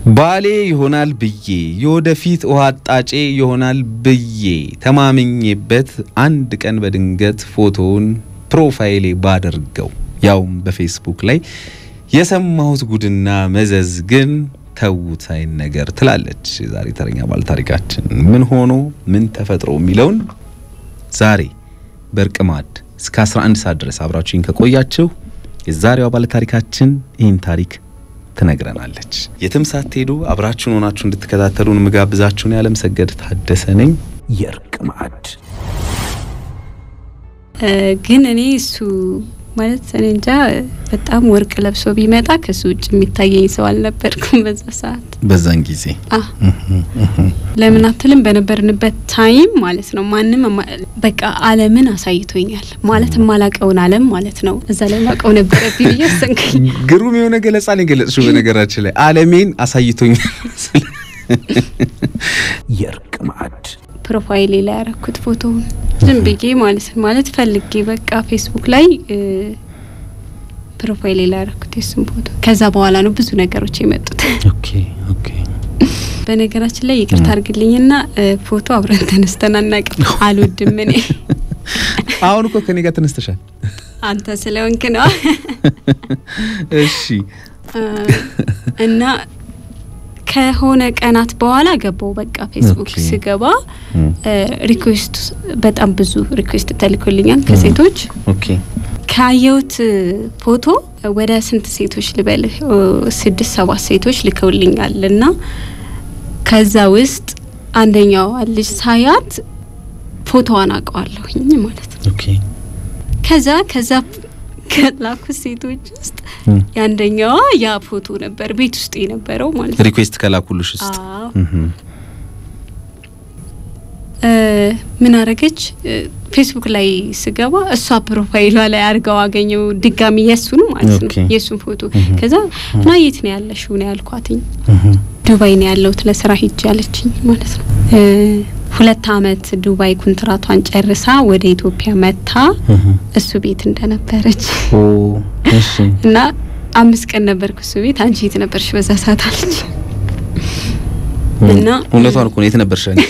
ባሌ ይሆናል ብዬ የወደፊት ውሃ አጣጬ ይሆናል ብዬ ተማምኜበት አንድ ቀን በድንገት ፎቶውን ፕሮፋይሌ ባደርገው ያውም በፌስቡክ ላይ የሰማሁት ጉድና መዘዝ ግን ተዉት አይን ነገር ትላለች ዛሬ ተረኛ ባለ ታሪካችን። ምን ሆኖ ምን ተፈጥሮ የሚለውን ዛሬ በእርቅ ማዕድ እስከ 11 ሰዓት ድረስ አብራችሁኝ ከቆያችሁ የዛሬዋ ባለ ታሪካችን ይህን ታሪክ ትነግረናለች። የትም ሳትሄዱ አብራችሁን ሆናችሁ እንድትከታተሉን ምጋብዛችሁን ያለም ሰገድ ታደሰ ነኝ። የእርቅ ማዕድ ግን እኔ እሱ ማለት እኔ እንጃ በጣም ወርቅ ለብሶ ቢመጣ ከሱ ውጭ የሚታየኝ ሰው አልነበርኩም በዛ ሰዓት። በዛን ጊዜ ለምን አትልም? በነበርንበት ታይም ማለት ነው ማንም በቃ ዓለምን አሳይቶኛል ማለት የማላቀውን ዓለም ማለት ነው እዛ ላይ ማቀው ነበረብኝ ብዬ ወሰንኩኝ። ግሩም የሆነ ገለጻ ነው የገለጽሽው። በነገራችን ላይ ዓለሜን አሳይቶኛል። የእርቅ ማዕድ ፕሮፋይሌ ላይ ያረኩት ፎቶውን ዝም ብዬ ማለት ማለት ፈልጌ በቃ ፌስቡክ ላይ ፕሮፋይሌ ላይ ያረኩት የሱን ፎቶ። ከዛ በኋላ ነው ብዙ ነገሮች የመጡት። ኦኬ ኦኬ። በነገራችን ላይ ይቅርታ አድርግልኝና ፎቶ አብረን ተነስተን አናውቅም። አልወድም እኔ። አሁን እኮ ከኔ ጋር ተነስተሻል። አንተ ስለሆንክ ነው። እሺ እና ከሆነ ቀናት በኋላ ገባው በቃ ፌስቡክ ኦኬ። ስገባ ሪኩዌስት በጣም ብዙ ሪኩዌስት ተልኮልኛል ከሴቶች ኦኬ ካየሁት ፎቶ ወደ ስንት ሴቶች ልበልህ ኦ፣ ስድስት ሰባት ሴቶች ልከውልኛል እና ከዛ ውስጥ አንደኛዋ ልጅ ሳያት ፎቶዋን አውቀዋለሁኝ ማለት ነው። ኦኬ ከዛ ከዛ ከላኩት ሴቶች ውስጥ እም። የአንደኛዋ ያ ፎቶ ነበር ቤት ውስጥ የነበረው ማለት ነው። ሪኩዌስት ከላኩልሽ ውስጥ አዎ። እህ እ፣ ምን አረገች? እ፣ ፌስቡክ ላይ ስገባ እሷ ፕሮፋይሏ ላይ አድርገው አገኘው ድጋሚ የሱን ማለት ነው ኦኬ። የሱን ፎቶ እህ። ከዛ እና የት ነው ያለሽው ነው ያልኳትኝ እህ ዱባይ ነው ያለሁት ለስራ ሂጅ ያለችኝ ማለት ነው እ፣ ሁለት አመት ዱባይ ኩንትራቷን ጨርሳ ወደ ኢትዮጵያ መታ እህ እሱ ቤት እንደነበረች ኦ እሺ እና አምስት ቀን ነበርኩ እሱ ቤት አንቺ የት ነበርሽ በዛ ሰዓት አለች እና እውነቷን እኮ ነው። የት ነበርሽ? አንቺ?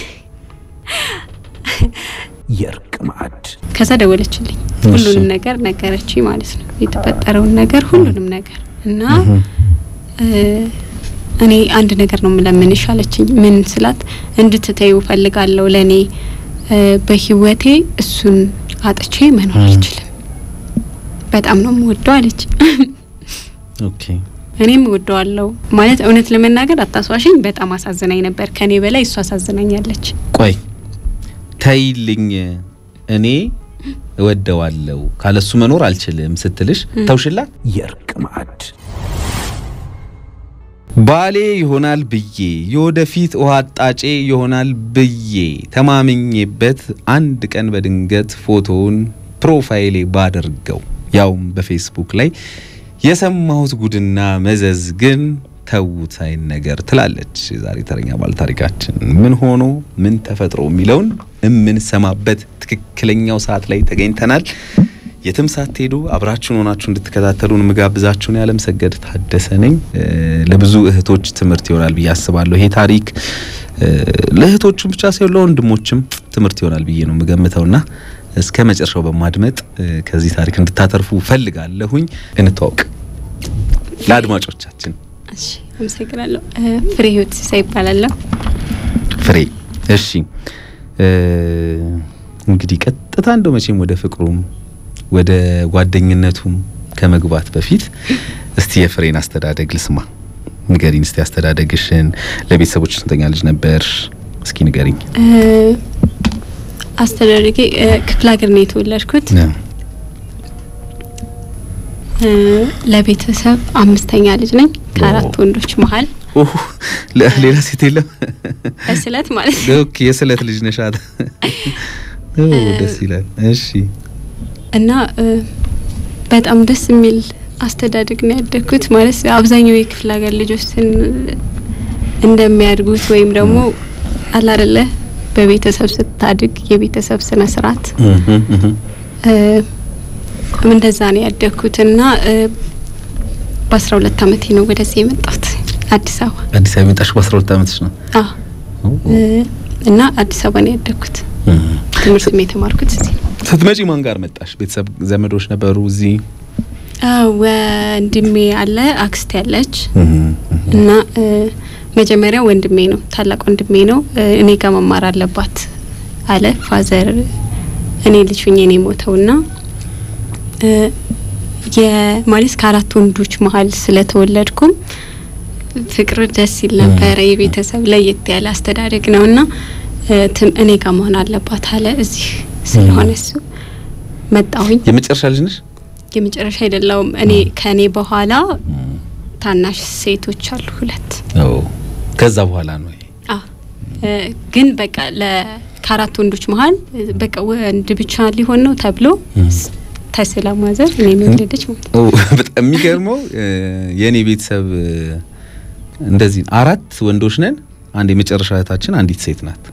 የእርቅ ማዕድ ከዛ ደወለችልኝ ሁሉንም ነገር ነገረችኝ ማለት ነው የተፈጠረውን ነገር ሁሉንም ነገር እና እ፣ እኔ አንድ ነገር ነው የምለምንሽ አለችኝ ምን ስላት እንድትተዩ ፈልጋለሁ ለእኔ እ፣ በህይወቴ እሱን አጥቼ መኖር እ። አልችልም በጣም ነው የምወደው አለች ኦኬ እኔም እወደዋለሁ ማለት እውነት ለመናገር አታስዋሽኝ በጣም አሳዝናኝ ነበር ከኔ በላይ እሱ አሳዝናኛለች ቆይ ተይልኝ፣ እኔ እወደዋለሁ ካለሱ መኖር አልችልም ስትልሽ ተውሽላት። የእርቅ ማዕድ ባሌ ይሆናል ብዬ የወደፊት ውሃ አጣጬ ይሆናል ብዬ ተማምኜበት አንድ ቀን በድንገት ፎቶውን ፕሮፋይሌ ባደርገው ያውም በፌስቡክ ላይ የሰማሁት ጉድና መዘዝ ግን ተዉት አይን ነገር ትላለች ዛሬ ተረኛ ባለ ታሪካችን። ምን ሆኖ ምን ተፈጥሮ የሚለውን የምንሰማበት ትክክለኛው ሰዓት ላይ ተገኝተናል። የትም ሳትሄዱ አብራችሁን ሆናችሁ እንድትከታተሉን ምጋብዛችሁን ያለም ሰገድ ታደሰ ነኝ። እ፣ ለብዙ እህቶች ትምህርት ይሆናል ብዬ አስባለሁ። ይሄ ታሪክ እ፣ ለእህቶቹም ብቻ ሳይሆን ለወንድሞችም ትምህርት ይሆናል ብዬ ነው የምገምተውና እስከ መጨረሻው በማድመጥ እ፣ ከዚህ ታሪክ እንድታተርፉ ፈልጋለሁኝ። እንተዋወቅ ለአድማጮቻችን። እሺ አመሰግናለሁ እ፣ ፍሬ ህይወት ሲሳይ ይባላለሁ ፍሬ እሺ፣ እ፣ እንግዲህ ቀጥታ እንደው መቼም ወደ ፍቅሩም ወደ ጓደኝነቱም ከመግባት በፊት እስቲ የፍሬን አስተዳደግ ልስማ። ንገሪኝ እስቲ አስተዳደግሽን። ለቤተሰቦች ስንተኛ ልጅ ነበር? እስኪ ንገሪኝ። እ፣ አስተዳደጌ እ፣ ክፍለ ሀገር ነው የተወለድኩት እ፣ ለቤተሰብ አምስተኛ ልጅ ነኝ ከአራት ወንዶች መሀል ኦህ፣ ለ- ሌላ ሴት የለም? በስለት ማለት ነው ኦኬ፣ የስለት ልጅ ነሻት። ኦ፣ ደስ ይላል። እሺ እና እ፣ በጣም ደስ የሚል አስተዳደግ ነው ያደግኩት። ማለት አብዛኛው የክፍለ ሀገር ልጆች ስን- እንደሚያድጉት ወይም ደግሞ አለ አይደለ በቤተሰብ ስታድግ የቤተሰብ ስነ ስርዓት እህ እህ እ፣ እንደዛ ነው ያደግኩት እና እ፣ በአስራ ሁለት አመቴ ነው ወደዚህ የመጣሁት አዲስ አበባ አዲስ አበባ የመጣሽው በአስራ ሁለት ዓመትሽ ነው? አዎ እና አዲስ አበባ ነው ያደግኩት። ትምህርትም የተማርኩት እዚህ ነው። ስትመጪ ማን ጋር መጣሽ? ቤተሰብ ዘመዶች ነበሩ እዚህ? ወንድሜ አለ፣ አክስቴ ያለች እና መጀመሪያ ወንድሜ ነው ታላቅ ወንድሜ ነው እኔ ጋር መማር አለባት አለ ፋዘር። እኔ ልጅ ሁኜ ነው የሞተውና የማለት ከአራት ወንዶች መሀል ስለተወለድኩም ፍቅር ደስ ይል ነበረ። የቤተሰብ ለየት ያለ አስተዳደግ ነውና እኔ ጋር መሆን አለባት አለ። እዚህ ስለሆነ እሱ መጣሁኝ። የመጨረሻ ልጅ ነሽ? የመጨረሻ አይደለውም። እኔ ከእኔ በኋላ ታናሽ ሴቶች አሉ ሁለት። ከዛ በኋላ ነው ግን በቃ ከአራት ወንዶች መሀል በቃ ወንድ ብቻ ሊሆን ነው ተብሎ ተስላ ማዘር እኔ ወለደች ማለት ነው። በጣም የሚገርመው የእኔ ቤተሰብ እንደዚህ አራት ወንዶች ነን። አንድ የመጨረሻ እህታችን አንዲት ሴት ናት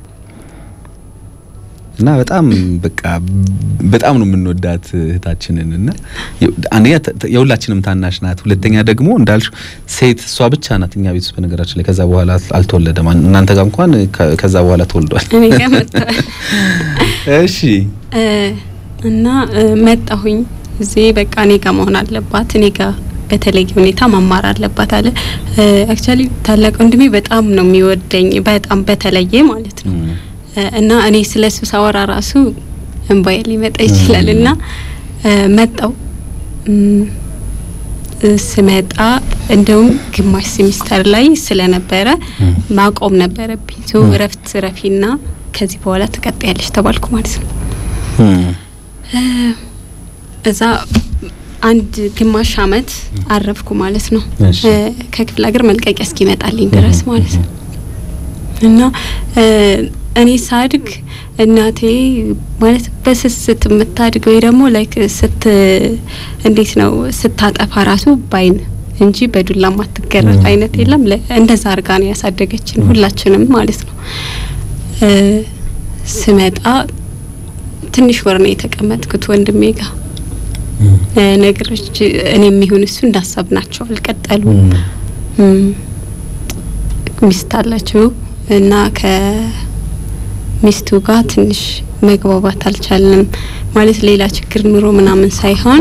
እና በጣም በቃ በጣም ነው የምንወዳት እህታችንን እና አንደኛ የሁላችንም ታናሽ ናት። ሁለተኛ ደግሞ እንዳልሽ ሴት እሷ ብቻ ናት እኛ ቤት ውስጥ በነገራችን ላይ ከዛ በኋላ አልተወለደም። እናንተ ጋር እንኳን ከዛ በኋላ ተወልዷል። እኔ ጋር መጥቷል። እሺ እና መጣሁኝ እዚህ በቃ እኔ ጋር መሆን አለባት እኔ ጋር በተለየ ሁኔታ መማር አለባት አለ። አክቹአሊ ታላቅ ወንድሜ በጣም ነው የሚወደኝ በጣም በተለየ ማለት ነው እና እኔ ስለ እሱ ሳወራ ራሱ እንባዬ ሊመጣ ይችላል። እና መጣው ስመጣ እንደውም ግማሽ ሴሚስተር ላይ ስለነበረ ማቆም ነበረብኝ። ሶ እረፍት ረፊና ከዚህ በኋላ ትቀጥያለሽ ተባልኩ ማለት ነው። እዛ አንድ ግማሽ አመት አረፍኩ ማለት ነው። ከክፍለ ሀገር መልቀቂያ እስኪመጣልኝ ድረስ ማለት ነው እና እኔ ሳድግ እናቴ ማለት በስስት የምታድግ ወይ ደግሞ ላይክ ስት እንዴት ነው ስታጠፋ ራሱ ባይን እንጂ በዱላ ማትገረፍ አይነት የለም። እንደዛ አርጋ ነው ያሳደገችን ሁላችንም ማለት ነው። ስመጣ ትንሽ ወር ነው የተቀመጥኩት ወንድሜ ጋር ነገሮች እኔ የሚሆን እሱ እንዳሰብናቸው አልቀጠሉም። ሚስት አላችሁ እና ከሚስቱ ጋር ትንሽ መግባባት አልቻልንም። ማለት ሌላ ችግር ኑሮ ምናምን ሳይሆን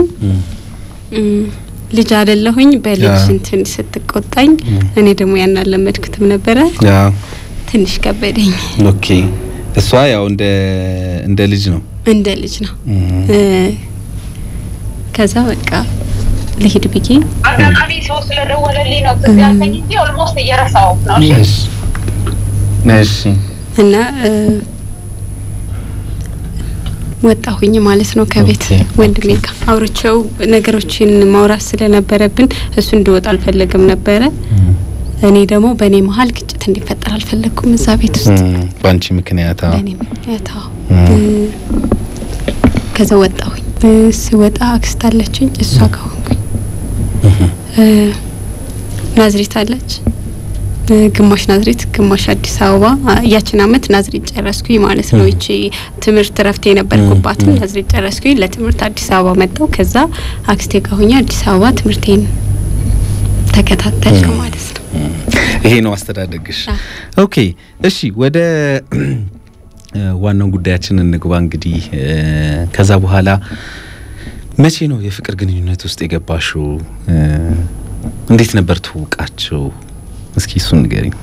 ልጅ አይደለሁኝ በልጅ እንትን ስትቆጣኝ እኔ ደግሞ ያን አልለመድኩትም ነበረ። ትንሽ ከበደኝ። ኦኬ እሷ ያው እንደ እንደ ልጅ ነው እንደ ልጅ ነው። ከዛ በቃ ልሂድ ብዬ አጋጣሚ ሰው ስለደወለልኝ ነው ትዝ ያልከኝ እንጂ ኦልሞስት እየረሳው ነው። እሺ እና ወጣሁኝ ማለት ነው ከቤት ወንድሜ ጋር አውርቼው ነገሮችን ማውራት ስለነበረብን እሱ እንድወጣ አልፈለግም ነበረ። እኔ ደግሞ በእኔ መሀል ግጭት እንዲፈጠር አልፈለግኩም እዛ ቤት ውስጥ በአንቺ ምክንያት በእኔ ምክንያት ከዛ ወጣሁኝ። ስወጣ አክስት አለችኝ እሷ ጋር ሆንኩኝ። ናዝሬት አለች ግማሽ ናዝሬት ግማሽ አዲስ አበባ። ያችን አመት ናዝሬት ጨረስኩኝ ማለት ነው። ይቺ ትምህርት ረፍቴ የነበርኩባትም ናዝሬት ጨረስኩኝ። ለትምህርት አዲስ አበባ መጣው። ከዛ አክስቴ ጋር ሆኜ አዲስ አበባ ትምህርቴን ተከታተልኩ ማለት ነው። ይሄ ነው አስተዳደግሽ። ኦኬ እሺ፣ ወደ ዋናው ጉዳያችን እንግባ። እንግዲህ ከዛ በኋላ መቼ ነው የፍቅር ግንኙነት ውስጥ የገባሽው? እንዴት ነበር ትውቃችሁ? እስኪ እሱን ንገሪኝ።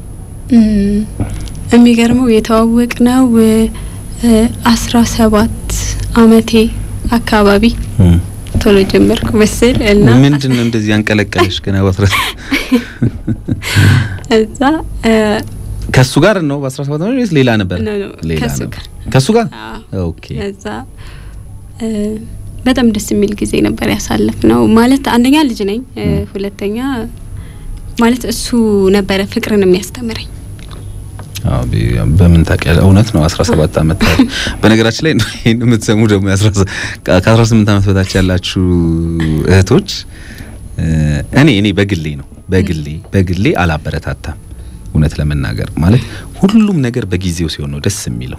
የሚገርመው የተዋወቅ ነው አስራ ሰባት አመቴ አካባቢ ቶሎ ጀመርኩ መሰል እና ምንድን ነው እንደዚህ ያንቀለቀለሽ ገና በአስራ እዛ ከሱ ጋር ነው በአስራ ሰባት አመት ወይስ ሌላ ነበር? ሌላ ከሱ ነበር። ጋር ከሱ ጋር ኦኬ። እዛ በጣም ደስ የሚል ጊዜ ነበር ያሳለፍ ነው። ማለት አንደኛ ልጅ ነኝ፣ ሁለተኛ ማለት እሱ ነበረ ፍቅርን የሚያስተምረኝ። አዎ በምን ታውቂያለሽ? እውነት ነው 17 አመት። በነገራችን ላይ ይሄን የምትሰሙ ደግሞ ከ18 አመት በታች ያላችሁ እህቶች እኔ እኔ በግሌ ነው በግሌ በግሌ አላበረታታም። እውነት ለመናገር ማለት ሁሉም ነገር በጊዜው ሲሆን ነው ደስ የሚለው።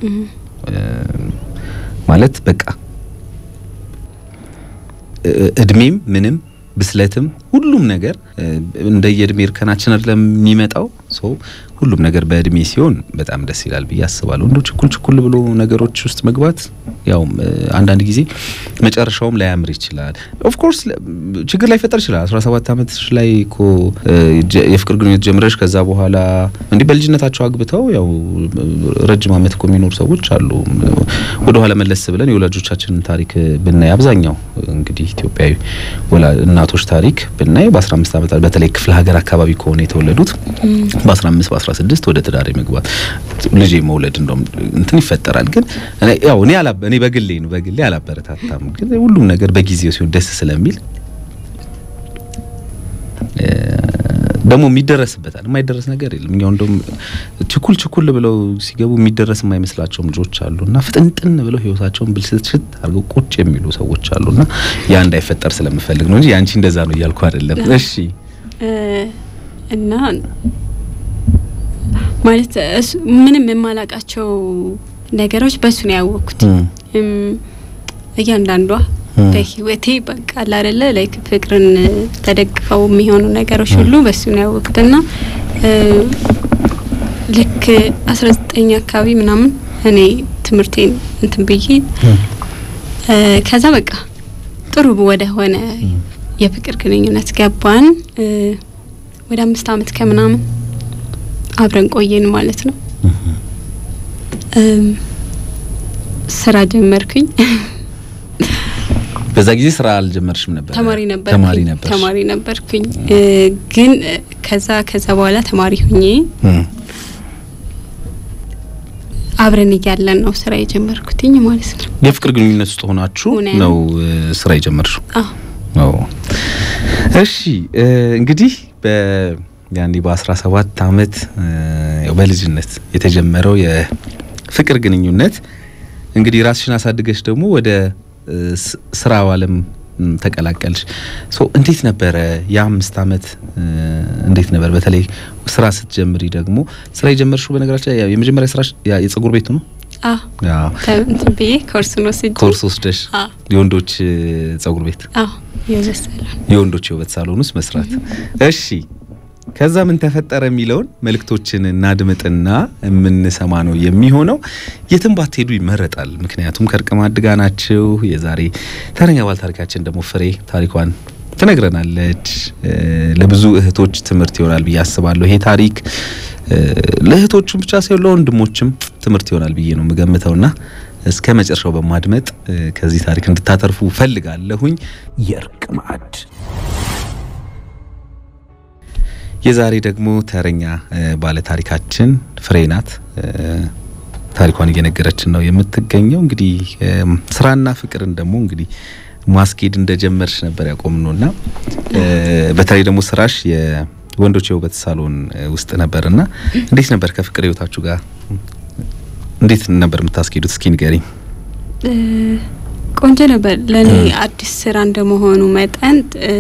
ማለት በቃ እድሜም ምንም ብስለትም ሁሉም ነገር እንደየእድሜ እርከናችን አይደለም የሚመጣው ሰው ሁሉም ነገር በእድሜ ሲሆን በጣም ደስ ይላል ብዬ አስባለሁ። እንዶ ችኩል ችኩል ብሎ ነገሮች ውስጥ መግባት ያው አንዳንድ ጊዜ መጨረሻውም ላያምር ይችላል። ኦፍ ኮርስ ችግር ላይ ፈጠር ይችላል። 17 ዓመት ላይ እኮ የፍቅር ግንኙነት ጀምረሽ ከዛ በኋላ እንዲህ በልጅነታቸው አግብተው ያው ረጅም ዓመት እኮ የሚኖሩ ሰዎች አሉ። ወደ ኋላ መለስ ብለን የወላጆቻችንን ታሪክ ብናይ አብዛኛው እንግዲህ ኢትዮጵያዊ እናቶች ታሪክ ብናይ በ15 ዓመት በተለይ ክፍለ ሀገር አካባቢ ከሆነ የተወለዱት በ15 በ16 ወደ ትዳር መግባት ልጅ መውለድ እንደውም እንትን ይፈጠራል። ግን ያው እኔ አላ እኔ በግሌ ነው በግሌ አላበረታታም። ግን ሁሉም ነገር በጊዜው ሲሆን ደስ ስለሚል ደግሞ የሚደረስበታል። የማይደረስ ነገር የለም። እኛው እንደውም ችኩል ችኩል ብለው ሲገቡ የሚደረስ የማይመስላቸውም ልጆች አሉና ፍጥንጥን ብለው ህይወታቸውን ብልሽት አድርገው ቁጭ የሚሉ ሰዎች አሉና ያ እንዳይፈጠር ስለምፈልግ ነው እንጂ ያንቺ እንደዛ ነው እያልኩ አይደለም። እሺ እና ማለት ምንም የማላቃቸው ነገሮች በሱ ነው ያወቅኩት። እያንዳንዷ በህይወቴ በቃ አይደለ ላይክ ፍቅርን ተደግፈው የሚሆኑ ነገሮች ሁሉ በሱ ነው ያወቅኩት እና ልክ አስራ ዘጠኝ አካባቢ ምናምን እኔ ትምህርቴን እንትን ብዬ ከዛ በቃ ጥሩ ወደ ሆነ የፍቅር ግንኙነት ገባን። ወደ አምስት አመት ከምናምን አብረን ቆየን ማለት ነው። ስራ ጀመርኩኝ። በዛ ጊዜ ስራ አልጀመርሽም ነበር? ተማሪ ነበር ተማሪ ነበር ተማሪ ነበርኩኝ። ግን ከዛ ከዛ በኋላ ተማሪ ሁኜ አብረን እያለን ነው ስራ የጀመርኩትኝ ማለት ነው። የፍቅር ግንኙነት ውስጥ ሆናችሁ ነው ስራ የጀመርሽው? አዎ። እሺ እንግዲህ በ ያኔ በ17 አመት በልጅነት የተጀመረው የፍቅር ግንኙነት እንግዲህ ራስሽን አሳድገሽ ደግሞ ወደ ስራው ዓለም ተቀላቀልሽ። ሶ እንዴት ነበረ የአምስት አመት እንዴት ነበር? በተለይ ስራ ስትጀምሪ ደግሞ ስራ የጀመርሽው በነገራችን ላይ የመጀመሪያ ስራሽ የጸጉር ቤቱ ነው? አዎ እንትን ብዬ ኮርስ ነው ስጅ ኮርስ ወስደሽ የወንዶች ጸጉር ቤት አዎ የውበት ሳሎን የወንዶች የውበት ሳሎን ውስጥ መስራት። እሺ ከዛ ምን ተፈጠረ የሚለውን መልእክቶችን እናድምጥና የምንሰማ ነው የሚሆነው። የትም ባትሄዱ ይመረጣል። ምክንያቱም ከእርቅ ማዕድ ጋር ናችሁ። የዛሬ ተረኛ ባለ ታሪካችን ደግሞ ፍሬ ታሪኳን ትነግረናለች። ለብዙ እህቶች ትምህርት ይሆናል ብዬ አስባለሁ። ይሄ ታሪክ ለእህቶቹም ብቻ ሳይሆን ለወንድሞችም ትምህርት ይሆናል ብዬ ነው የምገምተውና እስከ መጨረሻው በማድመጥ ከዚህ ታሪክ እንድታተርፉ ፈልጋለሁኝ። የእርቅ ማዕድ የዛሬ ደግሞ ተረኛ ባለ ታሪካችን ፍሬ ናት። ታሪኳን እየነገረችን ነው የምትገኘው። እንግዲህ ስራና ፍቅርን ደግሞ እንግዲህ ማስኬድ እንደጀመርሽ ነበር ያቆምነውና በተለይ ደግሞ ስራሽ የወንዶች የውበት ሳሎን ውስጥ ነበርና እንዴት ነበር ከፍቅር ህይወታችሁ ጋር እንዴት ነበር የምታስኬዱት? እስኪ ንገሪኝ። ቆንጆ ነበር። ለእኔ አዲስ ስራ እንደመሆኑ መጠን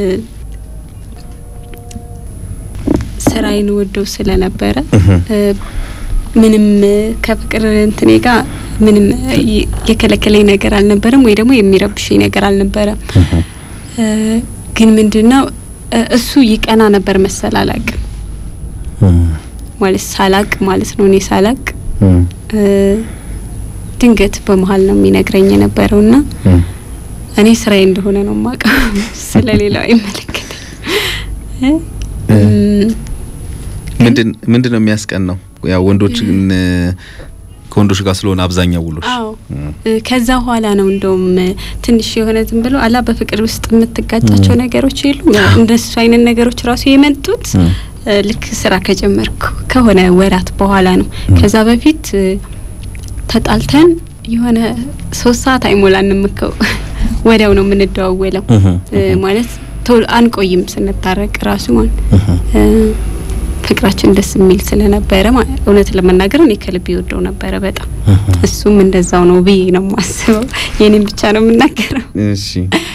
ስራዬን ወደው ስለነበረ ምንም ከፍቅር እንትኔ ጋር ምንም የከለከለኝ ነገር አልነበረም፣ ወይ ደግሞ የሚረብሽኝ ነገር አልነበረም። ግን ምንድነው እሱ ይቀና ነበር መሰል አላቅም ማለት ሳላቅ ማለት ነው እኔ ሳላቅ ድንገት በመሀል ነው የሚነግረኝ የነበረውና እኔ ስራዬ እንደሆነ ነው የማውቀው፣ ስለሌላው አይመለከተኝ። ምንድን ምንድን ነው የሚያስቀናው? ያው ወንዶች ከወንዶች ጋር ስለሆነ አብዛኛው ውሎች። አዎ ከዛ በኋላ ነው እንደውም ትንሽ የሆነ ዝም ብሎ አላ በፍቅር ውስጥ የምትጋጫቸው ነገሮች የሉም። እንደሱ አይነት ነገሮች ራሱ የመጡት ልክ ስራ ከጀመርኩ ከሆነ ወራት በኋላ ነው። ከዛ በፊት ተጣልተን የሆነ ሶስት ሰዓት አይሞላንም እኮ ወዲያው ነው የምንደዋወለው። ማለት ቶሎ አንቆይም ስንታረቅ ራሱ ማለት ፍቅራችን ደስ የሚል ስለነበረ እውነት ለመናገር እኔ ከልብ ይወደው ነበረ በጣም እሱም እንደዛው ነው ብዬ ነው የማስበው። የኔም ብቻ ነው የምናገረው። እሺ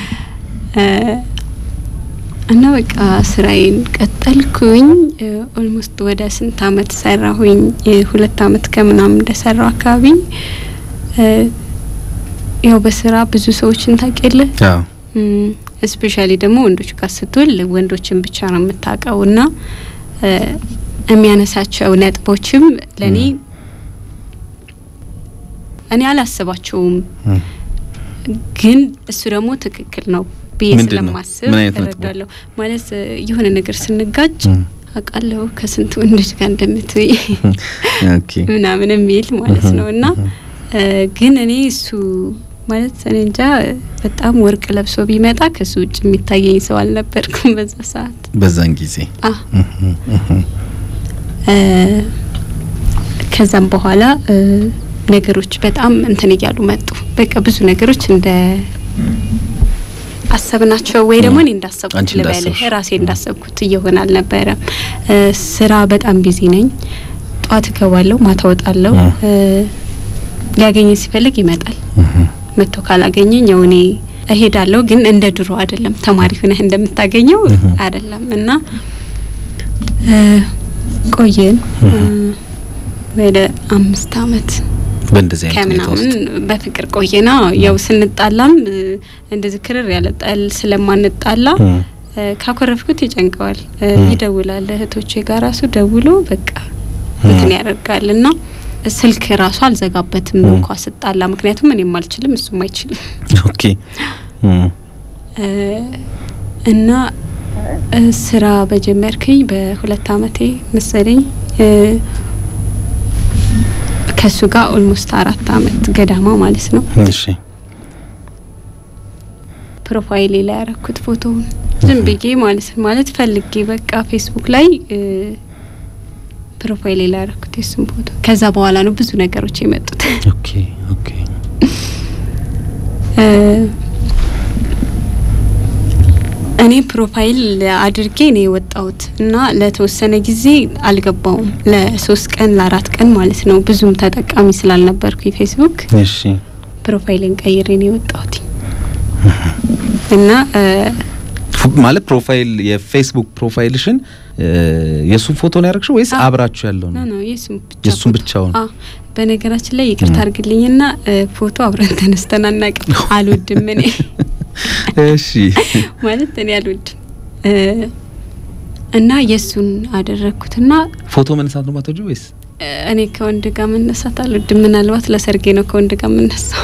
እና በቃ ስራዬን ቀጠልኩኝ። ኦልሞስት ወደ ስንት አመት ሰራሁኝ? ሁለት አመት ከምናምን እንደሰራው አካባቢ ያው በስራ ብዙ ሰዎችን ታውቂያለህ እስፔሻሊ ደግሞ ወንዶች ጋር ስትውል ወንዶችን ብቻ ነው የምታውቀው እና እ፣ የሚያነሳቸው ነጥቦችም ለእኔ እኔ አላስባቸውም እም፣ ግን እሱ ደግሞ ትክክል ነው ብዬ ምንድን ነው? ስለማስብ ምን አይነት ነጥቦች? እረዳለሁ። ማለት እ፣ የሆነ ነገር ስንጋጭ እም፣ አውቃለሁ ከስንት ወንዶች ጋር እንደምትይ ኦኬ ምናምን የሚል ማለት ነው እና እ፣ ግን እኔ እሱ ማለት እኔ እንጃ እ፣ በጣም ወርቅ ለብሶ ቢመጣ ከሱ ውጭ የሚታየኝ ሰው አልነበርኩም በዛ ሰዓት። በዛን ጊዜ አ እም፣ እም፣ እ፣ ከዛም በኋላ እ፣ ነገሮች በጣም እንትን እያሉ መጡ። በቃ ብዙ ነገሮች እንደ አሰብናቸው ወይ ደግሞ እኔ እንዳሰብኩት አንቺ ልበልህ እንዳሰብሽ። ራሴ እንዳሰብኩት እየሆነ አልነበረም። እ፣ ስራ በጣም ቢዚ ነኝ። ጠዋት እገባለሁ፣ ማታ እወጣለሁ። እ። እ፣ ሊያገኘኝ ሲፈልግ ይመጣል። እም፣ መጥቶ ካላገኘኝ ያው እኔ እሄዳለሁ። ግን እንደ ድሮ አይደለም። ተማሪ ሆነህ እንደምታገኘው እህ። አይደለም እና እ፣ ቆየን እ፣ ወደ አምስት አመት በእንደዚህ አይነት ሁኔታ ከምናምን ውስጥ በፍቅር ቆየና ያው ስንጣላም እ፣ እንደዚህ ክርር ያለ ጠል ስለማንጣላ እም፣ እ፣ ካኮረፍኩት ይጨንቀዋል። እ፣ ም። ይደውላል እህቶቼ ጋር ራሱ ደውሎ በቃ ም። እንትን ያደርጋል እና ስልክ ራሱ አልዘጋበትም ም። እንኳ ስጣላ፣ ምክንያቱም እኔም አልችልም እሱም አይችልም ኦኬ እም፣ እ፣ እና እ፣ ስራ በጀመርክኝ በሁለት አመቴ መሰለኝ እ፣ ከሱ ጋር ኦልሞስት አራት አመት ገዳማ ማለት ነው። እሺ ፕሮፋይሌ ላይ ያረኩት ፎቶውን ዝም ብዬ ማለት ነው ማለት ፈልጌ በቃ ፌስቡክ ላይ እ፣ ፕሮፋይሌ ላይ ያረኩት የሱን ፎቶ። ከዛ በኋላ ነው ብዙ ነገሮች የመጡት። ኦኬ ኦኬ እ፣ እኔ ፕሮፋይል አድርጌ ነው የወጣሁት እና ለተወሰነ ጊዜ አልገባውም። ለሶስት ቀን ለአራት ቀን ማለት ነው። ብዙም ተጠቃሚ ስላልነበርኩ የፌስቡክ እሺ ፕሮፋይልን ቀይሬ ነው የወጣሁት እና እ፣ ፉ- ማለት ፕሮፋይል የፌስቡክ ፕሮፋይልሽን እ፣ የእሱን ፎቶ ነው ያደረግሽው ወይስ አዎ። አብራችሁ ያለው ኖ ነው? ኖ የሱን ብቻ የእሱን ፎቶ። ብቻውን? አዎ በነገራችን ላይ ይቅርታ ም። አድርግልኝና እ፣ ፎቶ አብረን ተነስተን አናውቅም። አልወድም እኔ እሺ ማለት እኔ አልወድም እ፣ እና የእሱን አደረግኩትና ፎቶ መነሳት ነው ማትወጂው ወይስ እ፣ እኔ ከወንድ ጋር መነሳት አልወድም። ምናልባት ለሰርጌ ነው ከወንድ ጋር የምነሳው።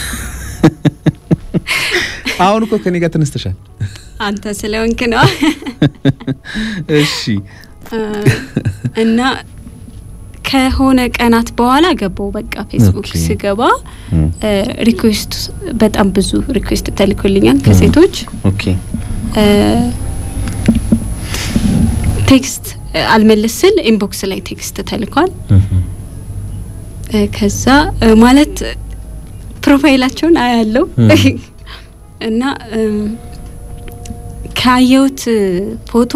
አሁን እኮ ከኔ ጋር ተነስተሻል። አንተ ስለሆንክ ነው እሺ እ፣ እና ከሆነ ቀናት በኋላ ገባው በቃ ፌስቡክ ኦኬ። ስገባ እም፣ ሪኩዌስት በጣም ብዙ ሪኩዌስት ተልኮልኛል ከሴቶች ኦኬ እ፣ ቴክስት እ፣ አልመልስ ስል ኢንቦክስ ላይ ቴክስት ተልኳል። እም፣ እ፣ ከዛ እ፣ ማለት ፕሮፋይላቸውን አያለው እም። እና እም፣ ካየሁት እ፣ ፎቶ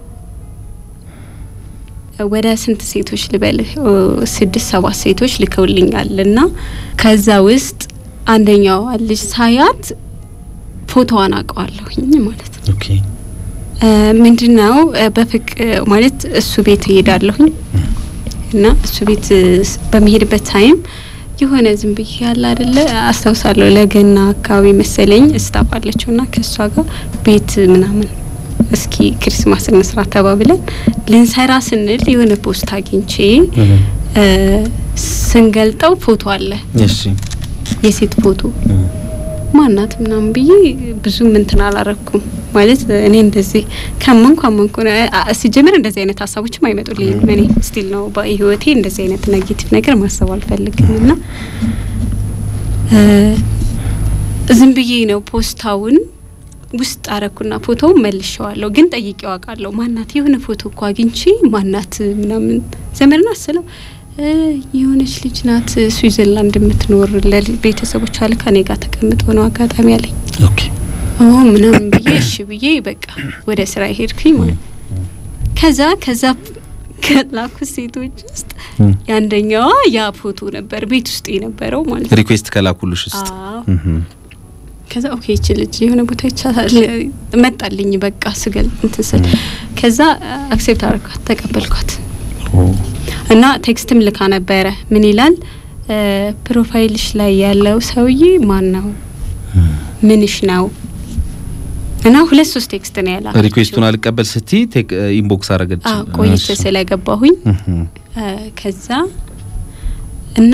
ወደ ስንት ሴቶች ልበልህ ኦ፣ ስድስት ሰባት ሴቶች ልከውልኛል እና ከዛ ውስጥ አንደኛዋ ልጅ ሳያት ፎቶዋን አውቀዋለሁኝ ማለት ነው። ኦኬ ምንድን ነው በፍቅ ማለት እሱ ቤት እሄዳለሁኝ እና እሱ ቤት እ፣ ስ- በሚሄድበት ታይም የሆነ ዝም ብዬ ያለ አይደለ አስታውሳለሁ። ለገና አካባቢ መሰለኝ እስታፍ አለችው እና ከእሷ ጋር ቤት ምናምን እስኪ ክሪስማስ እንስራ ተባብለን ልንሰራ ስንል የሆነ ፖስት አግኝቼ እም፣ እ፣ ስንገልጠው ፎቶ አለ እሺ የሴት ፎቶ እም፣ ማናት ምናምን ብዬ ብዙም እንትን አላረኩም። ማለት እኔ እንደዚህ ካመንኩ አመንኩ ነው። አ- ሲጀምር እንደዚህ አይነት ሀሳቦችም አይመጡልኝም። እኔ ስቲል ነው በህይወቴ እንደዚህ አይነት ኔጌቲቭ ነገር ማሰብ አልፈልግም እና እ፣ ዝም ብዬ ነው ፖስታውን ውስጥ አረኩና ፎቶውን መልሼዋለሁ። ግን ጠይቄው አውቃለሁ። ማናት የሆነ ፎቶ እኮ አግኝቼ ማናት ምናምን ዘመድ ናት ስለው እ፣ የሆነች ልጅ ናት ስዊዘርላንድ የምትኖር ለቤተሰቦቿ ልካ እኔ ጋር ተቀምጦ ነው አጋጣሚ አለኝ። ኦኬ ኦ ምናምን ብዬ እሺ ብዬ በቃ ወደ ስራ ሄድኩኝ ማለት ነው። ከዛ ከዛ ከላኩት ሴቶች ውስጥ እም፣ የአንደኛዋ ያ ፎቶ ነበር ቤት ውስጥ የነበረው ማለት ነው። ሪኩዌስት ከላኩልሽ ውስጥ አዎ እም፣ ከዛ ኦኬ ይቺ ልጅ የሆነ ቦታ ይቻላል መጣልኝ። በቃ ስገል እንትን ስል ከዛ አክሴፕት አረኳት ተቀበልኳት ኦ፣ እና ቴክስትም ልካ ነበረ። ምን ይላል እ፣ ፕሮፋይልሽ ላይ ያለው ሰውዬ ማን ነው? ምንሽ ነው? እና ሁለት ሶስት ቴክስት ነው ያላከችው። ሪኩዌስቱን አልቀበል ስቲ ኢንቦክስ አረገች። አዎ ቆይቼ እሺ። ስለገባሁኝ እህ፣ እ፣ ከዛ እና